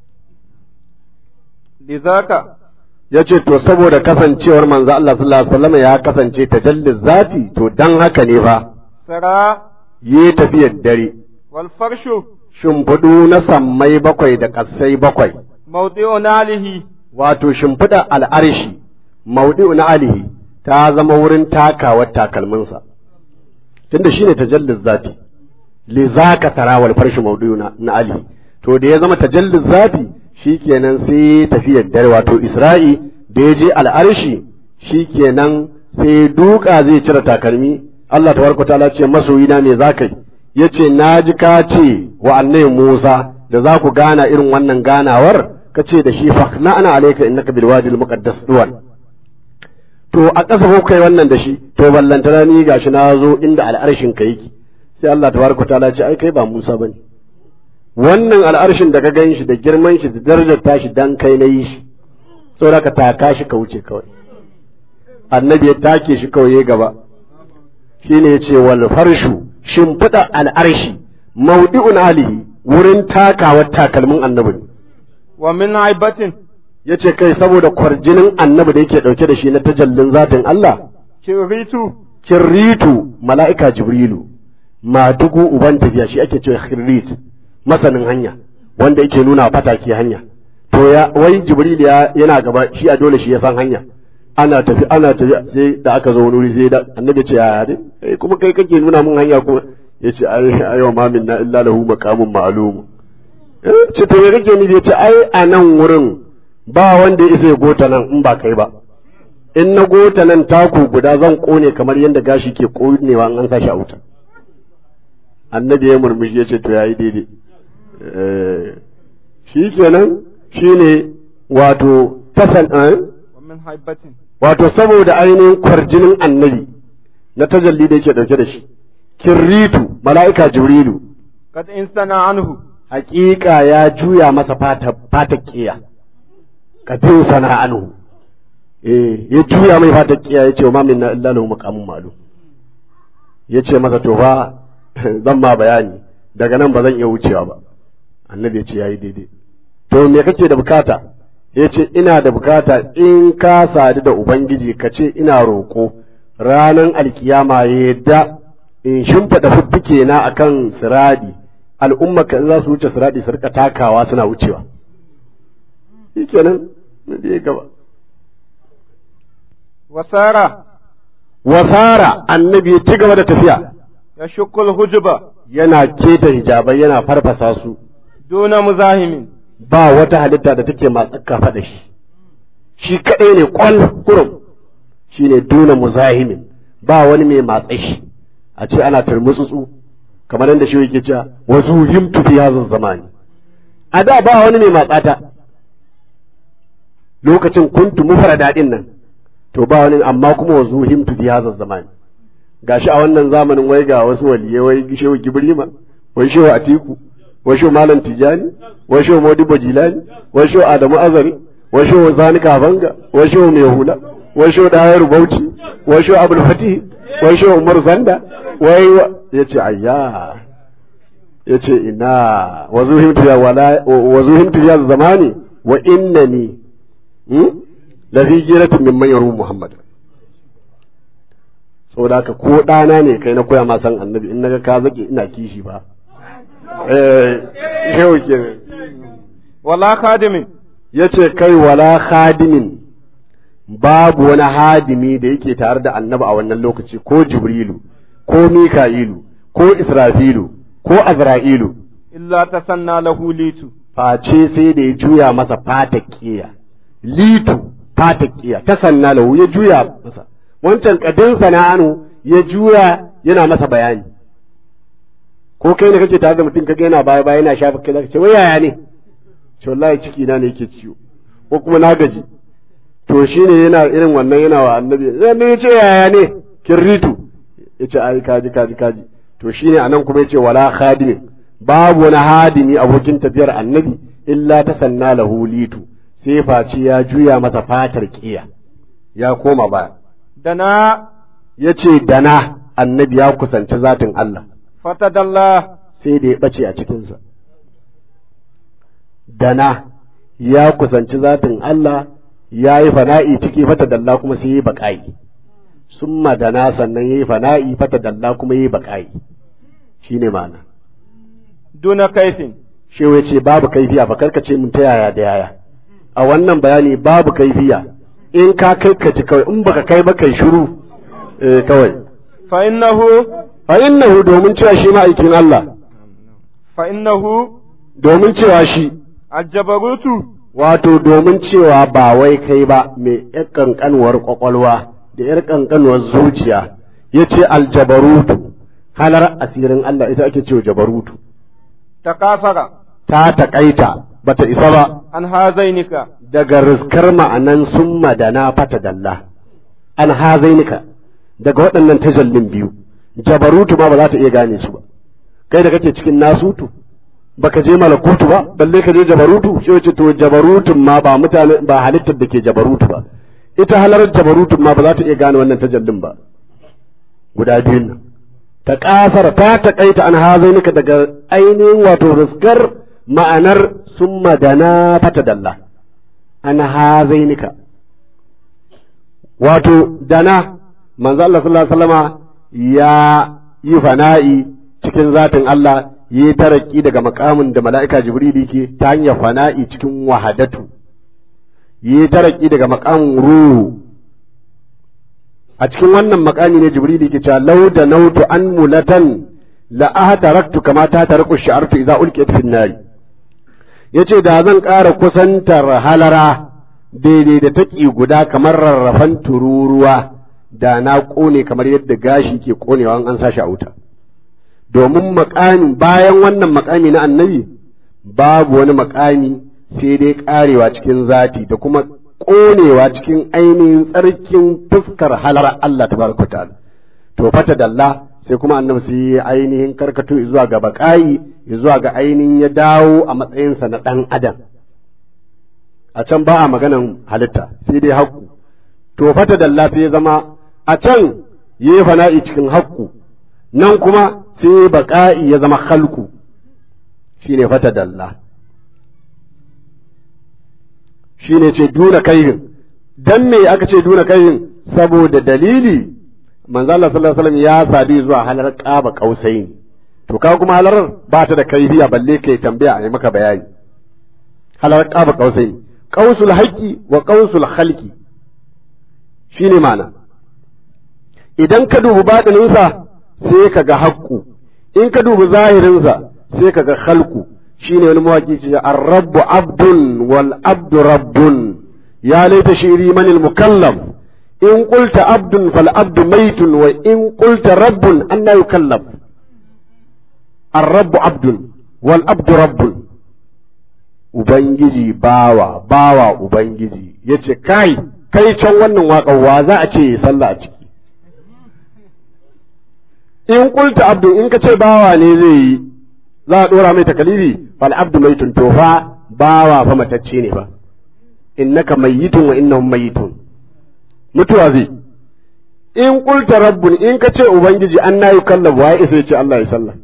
لذاك ya ce to saboda kasancewar manzo Allah sallallahu alaihi wasallam ya kasance tajallin zati to dan haka ne fa سرى yi tafiyar dare والفرش shimfiɗu na sammai bakwai da ƙasai bakwai موضع ناله wato shimfiɗa al'arshi maudi'u na alihi ta zama wurin takawar takalminsa tunda shine tajallin zati li zaka tara wal farshi maudi'u na, na alihi to da ya zama tajallin zati shikenan sai tafiyar dare wato isra'i da ya je al'arshi shikenan sai duka zai cire takalmi Allah tabaraka ta'ala ce masoyina me zaka yi yace naji ka ce wa annabi Musa da za ku gana irin wannan ganawar ka ce da shi fakna ana alaika innaka bil wadi al muqaddas duwan to a ƙasa ko kai wannan da shi to ballantana ni gashi na zo inda al'arshin ka yake sai Allah tabaraka ta'ala ce ai kai ba Musa bane wannan al'arshin da ka gan shi da girman shi da darajar tashi dan kai na yi shi saboda ka taka shi ka wuce kawai annabi ya take shi kawai ya gaba shine ya ce wal farshu shimfiɗa al'arshi maudi'un alihi wurin takawar takalmin annabi ne wa min aibatin ya ce kai saboda kwarjinin annabi da yake ɗauke da shi na tajallin zatin Allah kiritu kirritu mala'ika jibrilu madugu uban tafiya shi ake cewa kirrit masanin hanya wanda yake nuna fataki hanya to ya wai jibril ya yana gaba shi a dole shi ya san hanya ana tafi ana tafi sai da aka zo wani wuri sai da annabi ce ya dai eh kuma kai kake nuna mun hanya kuma yace ai ayo ma minna illa lahu maqamun ma'lum eh ce to me kake nufi yace ai a nan wurin ba wanda ya isa ya gota nan in ba kai ba in na gota nan taku guda zan kone kamar yadda gashi ke konewa in an sa shi a wuta annabi ya murmushi ya ce to yayi daidai shi kenan shine wato tasan wa min haibatin wato saboda ainihin kwarjinin annabi na tajalli da yake dauke da shi kirritu mala'ika jibrilu kad instana anhu hakika ya juya masa fata fata kiya katin sana anhu eh ya juya mai fata kiya ya ce wa mamin na illa lahu maqamun ma'lum ya ce masa to fa zan ma bayani daga nan ba zan iya wucewa ba annabi ya ce yayi daidai to me kake da bukata ya ce ina da bukata in ka sadu da ubangiji ka ce ina roƙo ranar alkiyama ya yadda in shimfiɗa fuffuke na akan siradi al'umma ka za su wuce siradi su rika takawa suna wucewa shi kenan da ya gaba wasara wasara annabi ya ci gaba da tafiya ya shukul hujuba yana keta hijabai yana farfasa su duna muzahimin ba wata halitta da take matsaka faɗa shi shi kaɗai ne kwal kurum shi ne duna muzahimin ba wani mai matsa shi a ce ana turmutsutsu kamar yadda shi yake cewa wasu himtu fi hazin zamani a da ba wani mai matsata lokacin kuntu mufara daɗin nan to ba wani amma kuma wasu himtu fi hazin zamani gashi a wannan zamanin wai ga wasu waliyai wai shehu gibrima wai shehu atiku wai shehu malam tijani wai shehu modibo jilani wai shehu adamu azari wai shehu zani kafanga wai shehu mai hula wai shehu dayar bauchi wai shehu abul fatih wai shehu umar zanda wai ya ce ayya ya ce ina wazuhimtu ya wala wazuhimtu ya zamani wa innani la fi giratin mimman yaru muhammad saboda haka ko ɗana ne kai na koya ma san annabi in naga ka zake ina kishi ba eh shehu kenan wala khadimin yace kai wala khadimin babu wani hadimi da yake tare da annabi a wannan lokaci ko jibrilu ko mika'ilu ko israfilu ko azra'ilu illa tasanna lahu litu face sai da ya juya masa fatakiya litu fatakiya ta sanna lahu ya juya masa wancan kadin sana'anu ya juya yana masa bayani ko kai ne kake tare da mutum kaga yana baya baya yana shafa kai zaka ce wai yaya ne ce wallahi ciki na ne yake ciwo ko kuma na gaji to shine yana irin wannan yana wa annabi annabi ya ce yaya ne kirritu ya ce ai kaji kaji kaji to shine anan kuma ya ce wala khadimi babu wani hadimi abokin tafiyar annabi illa ta sanna lahu litu sai face ya juya masa fatar kiya ya koma baya dana ya ce dana annabi ya kusanci zatin Allah fatadalla sai da ya ɓace a cikinsa dana ya kusanci zatin Allah ya yi fana'i ciki fata dalla kuma sai ya yi baƙa'i summa dana sannan ya yi fana'i fata dalla kuma ya yi baƙa'i shi ne ma'ana duna kaifin shewa ce babu kaifiya ba karka ce mun ta yaya da yaya a wannan bayani babu kaifiya in ka kai ka ci kawai in baka kai ba kai shiru eh kawai fa innahu fa innahu domin cewa shi ma'aikin Allah fa innahu domin cewa shi aljabarutu wato domin cewa ba wai kai ba mai ƴar ƙanƙanuwar ƙwaƙwalwa da ƴar ƙanƙanuwar zuciya ya ce aljabarutu halar asirin Allah ita ake cewa jabarutu takasara ta taƙaita bata isa ba an hazainika daga riskar ma'anan sun madana fata dalla an hazainika daga waɗannan tajallin biyu jabarutu ma ba za ta iya gane su ba kai da kake cikin nasutu baka je malakutu ba balle ka je jabarutu shi wace to jabarutun ma ba mutane ba halittar da ke jabarutu ba ita halarar jabarutun ma ba za ta iya gane wannan tajallin ba guda biyun nan ta kasar ta taƙaita an hazainika daga ainihin wato riskar ma'anar sun madana fata dalla an hazainika wato dana manzo Allah sallallahu alaihi wasallama ya yi fana'i cikin zatin Allah yi taraki daga makamin da mala'ika Jibril ke ta hanyar fana'i cikin wahadatu yi taraki daga makamin ruhu a cikin wannan makami ne Jibril ke cewa law da nautu an mulatan la ahtaraktu kama ta taraku shi'artu idza ulqiyat fi nari yace da zan ƙara kusantar halara daidai da taƙi guda kamar rarrafan tururuwa da na ƙone kamar yadda gashi ke ƙonewa an sa shi a wuta domin makami bayan wannan makami na annabi babu wani makami sai dai ƙarewa cikin zati da kuma ƙonewa cikin ainihin tsarkin fuskar halar Allah tabaraka ta'ala to fata dalla sai kuma annabi sai ainihin karkato zuwa ga baƙayi zuwa ga ainihin ya dawo a matsayinsa na ɗan adam a can ba a maganan halitta sai dai haƙƙu to fata dalla sai ya zama a can yi fana'i cikin haƙƙu nan kuma sai baƙa'i ya zama halku shine fata dalla shine ce duna kaihin dan me aka ce duna kaihin saboda dalili manzo Allah sallallahu alaihi wasallam ya sadu zuwa halar qaba kausaini to ka kuma halar ba ta da kaifiya balle kai tambaya a yi maka bayani halar qaba kausaini qausul haqqi wa qausul khalqi shine ma'ana idan ka dubi baɗininsa sai ka ga haƙƙu in ka dubi zahirinsa sai ka ga khalqu shine wani mawaki ce ar-rabbu abdun wal abdu rabbun ya laita shiri manil mukallaf in qulta abdun fal abdu maitun wa in qulta rabbun anna yukallaf ar-rabbu abdun wal abdu rabbun ubangiji bawa bawa ubangiji yace kai kai can wannan waƙar wa za a ce sallah a ciki in qulta abdu in ka ce bawa ne zai yi za a ɗora mai takalibi fal abdu mai tuntofa bawa fa matacce ne ba innaka mayyitun wa innahum mayyitun mutuwa zai in qulta rabbun in ka ce ubangiji an na yukallabu wa isa ce Allah ya sallah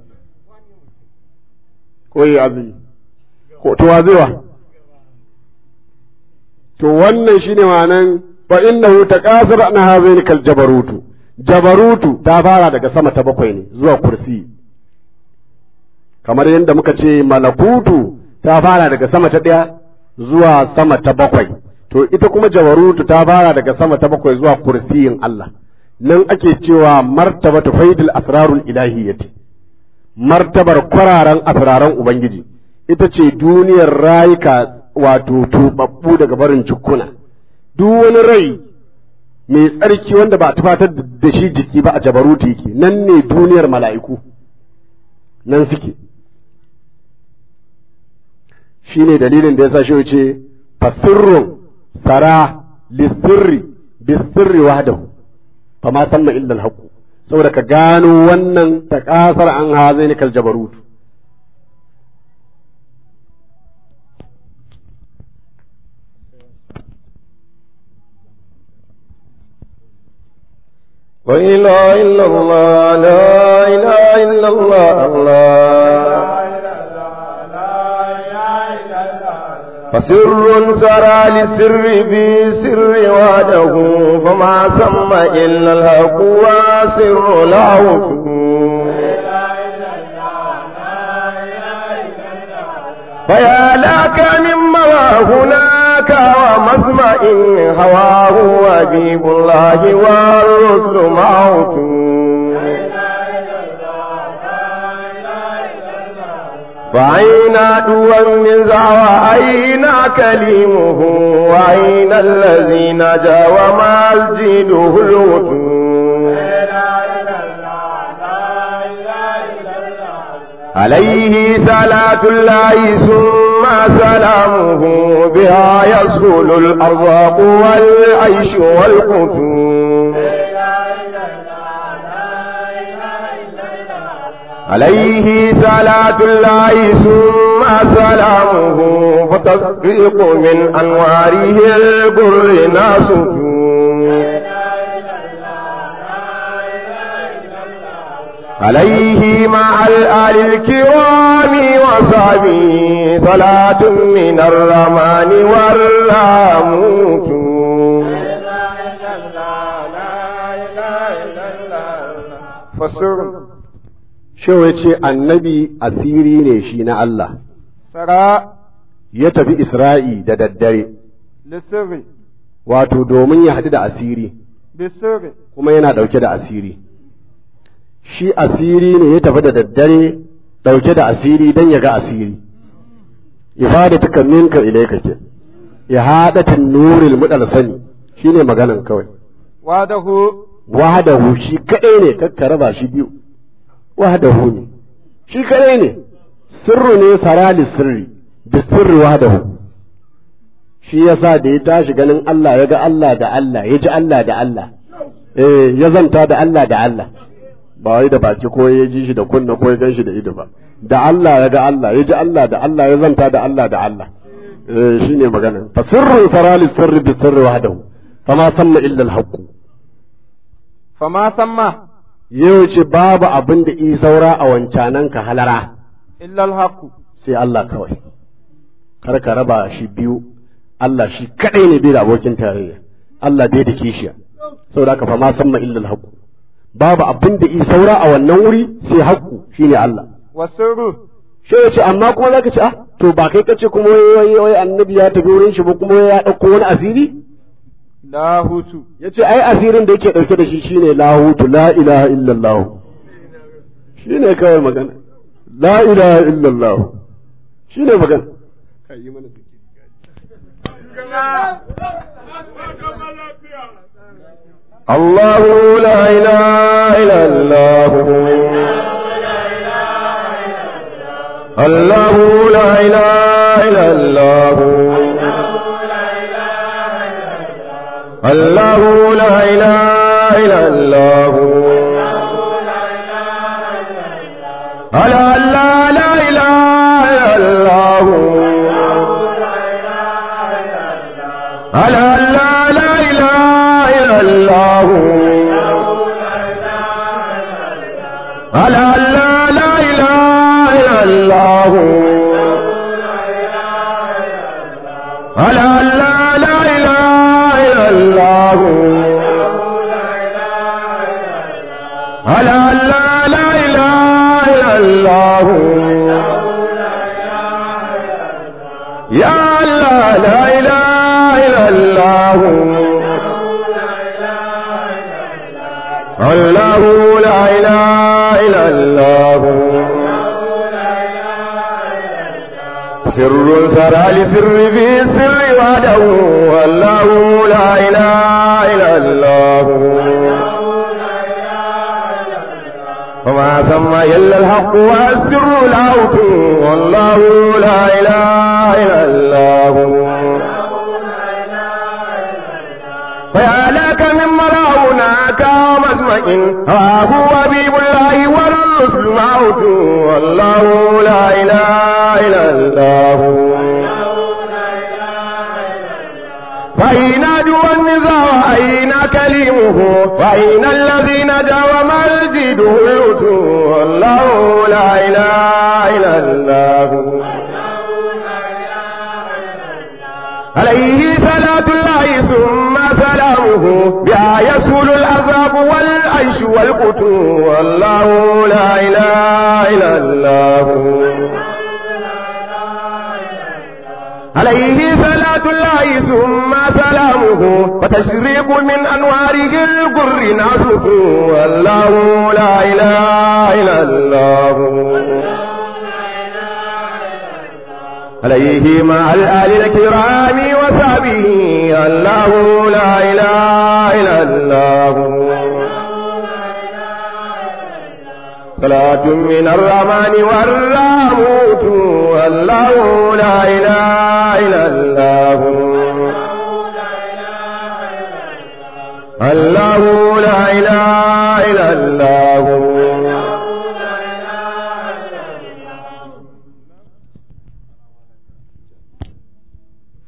ko yi azumi ko to wa zai wa to wannan shine ma'anan fa innahu taqasar an hazaini kal jabarutu jabarutu ta fara daga sama ta bakwai ne zuwa kursi kamar yadda muka ce malakutu ta fara daga sama ta ɗaya zuwa sama ta bakwai to ita kuma jabarutu ta fara daga sama ta bakwai zuwa kursiyin Allah nan ake cewa martabatu faidil asrarul ilahiyyati martabar kwararan asraran ubangiji ita ce duniyar rayuka wato tubabbu daga barin cikuna duk wani rai mai tsarki wanda ba a tufatar da shi jiki ba a jabarutu yake nan ne duniyar mala'iku nan suke shi ne dalilin da ya sa shi ce fasirrun sara lissirri bisirri wahdahu fa ma sanna illa al saboda ka gano wannan takasar an hazaini kal jabarutu لا إله إلا الله لا إله إلا الله الله فسر سرى للسر بسر وحده فما سمى إلا الحق وسر له فيا لك مما هناك ومسمع هواه وجيب الله والرسل معه فأين دوا من زعوى أين كليمه وأين الذي نجا وما الجيده الوتون عليه صلاة الله ثم سلامه بها يسهل الأرزاق والعيش والقتون عليه صلاة الله ثم سلامه فتصديق من أنواره البر ناسك عليه مع الآل الكرام وصحبه صلاة من الرحمن والراموت فسر Shehu ya ce annabi asiri ne shi na Allah, سراء ya tafi Isra'i da daddare, للسر wato domin ya haɗu da asiri, بالسر kuma yana ɗauke da asiri. Shi asiri ne ya tafi da daddare ɗauke da asiri don ya ga asiri. Ifadatuka minka ilaika ke, ihadatin nuril mudal sani shi ne maganan kawai. وحده Wahadahu shi kaɗai ne kakka raba shi biyu. Wahadahu ne, shi kaɗai ne, sirru ne sarali sirri, bisirri wahadahu. Shi yasa da ya tashi ganin Allah ya ga Allah da Allah, ya ji Allah da Allah, eh ya zanta da Allah da Allah. Ba wai da baki ko ya ji shi da kunna ko ya gan shi da ido ba. Da Allah ya ga Allah, ya ji Allah da Allah, ya zanta da Allah da Allah. Eh shi ne magana. Fa sirru sarali sirri bisirri wahadahu. Fama sanna illa al-haqqu. فما سمى yau ce babu abin da i saura a wancanan ka halara إلا الحق sai Allah kawai kar ka raba shi biyu Allah shi kadai ne bai da abokin tarayya Allah bai da kishiya saboda haka fa ma samma illa al babu abin da i saura a wannan wuri sai haqqu shine Allah والسر shi ya ce amma kuma zaka ce ah to ba kai kace kuma wai wai wai annabi ya tafi wurin shi ba kuma ya dauko wani asiri لاهوت ya ce ai asirin da yake ɗauke da shi shine lahutu la ilaha illallah shine kawai magana la ilaha illallah shine magana الله لا إله إلا الله الله لا إله إلا الله الله لا إله إلا الله ألا لا لا إله إلا الله ألا لا لا إله إلا الله ألا لا لا إله إلا الله ألا لا لا إله إلا الله ألا لا لا إله إلا الله يا الله لا إله إلا الله الله لا إله إلا الله سر سرى لسر في السر وحده والله لا إله إلا الله وما ثم إلا الحق والسر العوت والله لا إله إلا الله فيا لك من مراوناك ومسمع هو حبيب الله والرسل معوت والله لا إله إلا الله فأين أدوى النزاع أين كلمه فأين الذي نجا ومسجده اللوت والله لا إله إلا الله عليه صلاة الله ثم سلامه بها يسهل العذاب والعيش والقت والله لا إله إلا الله عليه صلاة الله ثم سلامه وتشريق من أنواره القر ناسك والله لا إله إلا الله عليه مع الآل الكرام وصحبه الله لا إله إلا الله صلاة من الرحمن والراموت والله لا إله إلا الله الله لا إله إلا الله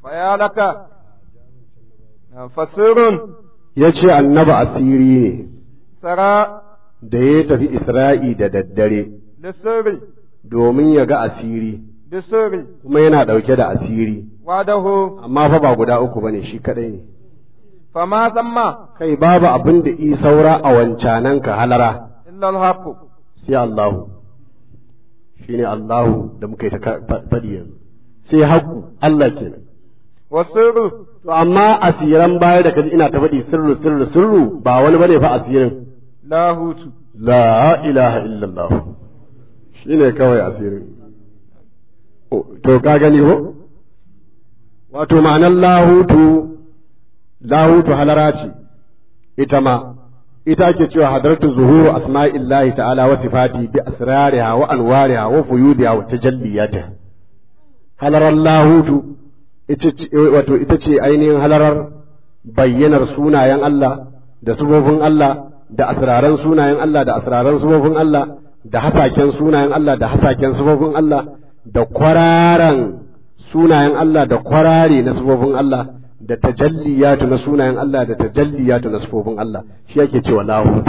فيا لك فسر ya ce annaba asiri ne سرى da ya tafi isra'i da daddare للسر domin ya ga asiri بالسر kuma yana ɗauke da asiri وعده amma fa ba guda uku bane shi kadai ne فما ثم kai babu abin da i saura a wancanan ka halara إلا الحق sai Allahu shine Allahu da muka yi ta ka- fa- faɗi yanzu sai haƙu Allah kenan والسر to amma asiran baya da kaji ina ta faɗi sirru sirru sirru ba wani bane fa asirin لاهوت la ilaha illallah shine kawai asirin Oh, to ka gani ko wato ma'anar lahutu lahutu halara ce ita ma ita ake cewa hadartu zuhuru asma'illahi ta'ala wa sifati bi asrariha wa anwariha wa fuyudiha wa tajalliyatiha halarar lahutu ita ce wato ita ce ainihin halarar bayyanar sunayen Allah da sifofin Allah da asraran sunayen Allah da asraran sifofin Allah da hasaken sunayen Allah da hasaken sifofin Allah da kwararan sunayen Allah da kwarare na sifofin Allah da tajalliyatu na sunayen Allah da tajalliyatu na sifofin Allah shi yake cewa lahutu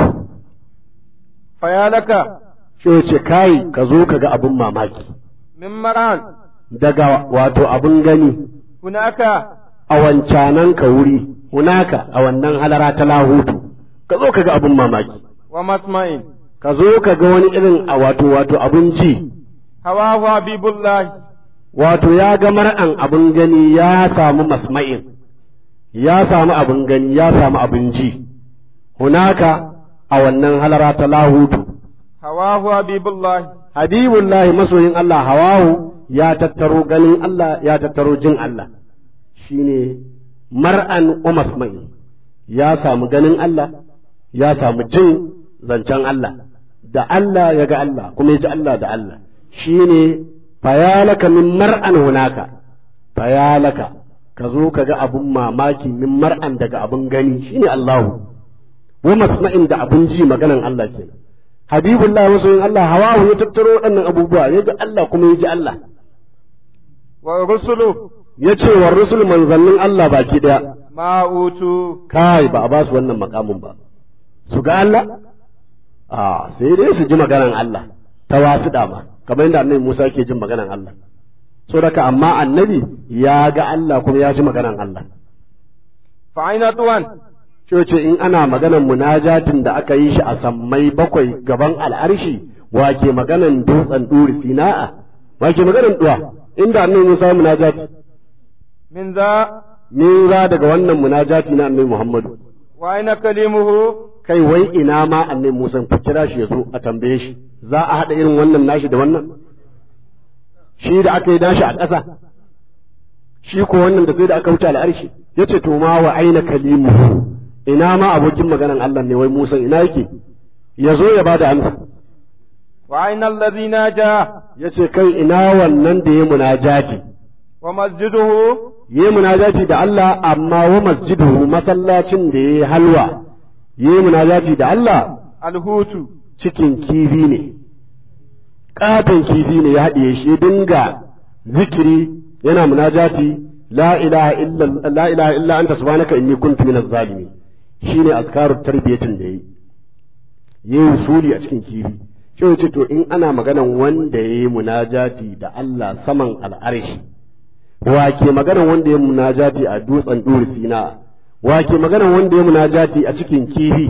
فيا لك shi ya ce kai ka zo ka ga abin mamaki من مران daga wato abin gani هناك a wancanan ka wuri hunaka a wannan halara ta lahutu ka zo ka ga abin mamaki ومسمع ka zo ka ga wani irin a wato wato abin ji هواه حبيب الله wato ya ga mar'an abin gani ya samu masma'in ya samu abin gani ya samu abin ji hunaka a wannan halara ta lahutu هواه حبيب الله habibullahi masoyin Allah hawahu ya tattaro ganin Allah ya tattaro jin Allah shine mar'an umasmai ya samu ganin Allah ya samu jin zancen Allah da Allah ya ga Allah kuma ya ji Allah da Allah shine fayalaka min mar'an hunaka fayalaka ka zo ka ga abun mamaki min mar'an daga abun gani shine Allahu wa masma'in da abun ji maganan Allah kenan habibullah masoyin Allah hawahu ya tattaro waɗannan abubuwa ya ga Allah kuma ya ji Allah ورسله ya ce wa rusul manzannin Allah baki ɗaya ما أوتوا kai ba a ba su wannan makamin ba su ga Allah a sai dai su ji maganan Allah ta wasu dama kamar yadda annabi Musa ke jin maganan Allah so daga amma annabi ya ga Allah kuma ya ji maganan Allah فأين طوان ce in ana maganan munajatin da aka yi shi a sammai bakwai gaban al'arshi wa ke maganan dutsen duri sina'a wa ke maganan duwa inda annabi Musa munajati من ذا min za daga wannan munajati na annabi Muhammadu وأين كلمه kai wai ina ma annabi Musa ku kira shi ya zo a tambaye shi za a haɗa irin wannan nashi da wannan shi da aka yi nashi a ƙasa shi ko wannan da sai da aka wuce al'arshi yace to ma wa aina kalimuhu ina ma abokin maganan Allah ne wai Musa ina yake ya zo ya bada amsa وأين الذي ناجى yace kai ina wannan da ya munajati ومسجده yi munajati da Allah amma wa masjiduhu masallacin da ya yi halwa yi munajati da Allah الهوت cikin kifi ne ƙaton kifi ne ya haɗiye shi ya dinga zikiri yana munajati la ilaha illa la ilaha illa anta subhanaka inni kuntu minaz zalimin shine azkarut tarbiyatin da yi yi usuli a cikin kifi shi ce to in ana maganan wanda ya yi munajati da Allah saman al'arshi wa ke maganan wanda ya yi munajati a dutsen duri sina wa ke maganan wanda ya yi munajati a cikin kifi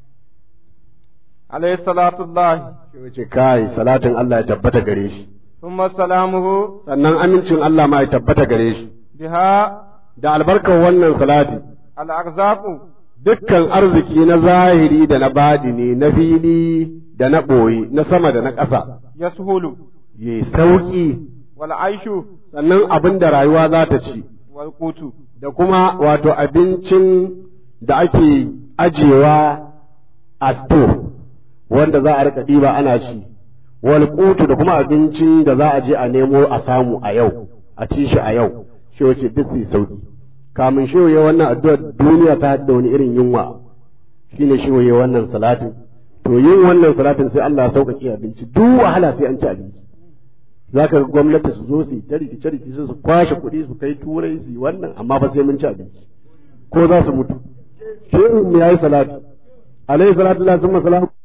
عليه صلاة الله shi ce kai salatin Allah ya tabbata gare shi ثم سلامه sannan amincin Allah ma ya tabbata gare shi بها da albarkar wannan salati الأرزاق dukkan arziki na zahiri da na badini na fili da na ɓoye na sama da na ƙasa يسهل ya sauƙi والعيش sannan abin da rayuwa za ta ci والقوت da kuma wato abincin da ake ajewa a sto wanda za a rika ɗiba ana ci wal qutu da kuma abincin da za a je a nemo a samu a yau a ci shi a yau shi wace duk sai sauki kamun shi ya wannan addu'a duniya ta da wani irin yunwa shine shi ya wannan salatin to yin wannan salatin sai Allah ya sauƙaƙe abinci duk wahala sai an ci abinci za ka ga gwamnati su zo su yi ta rikice rikice su kwashe kuɗi su kai turai su yi wannan amma ba sai mun ci abinci ko za su mutu shehu mu yayi salati alaihi salatu lillahi summa salam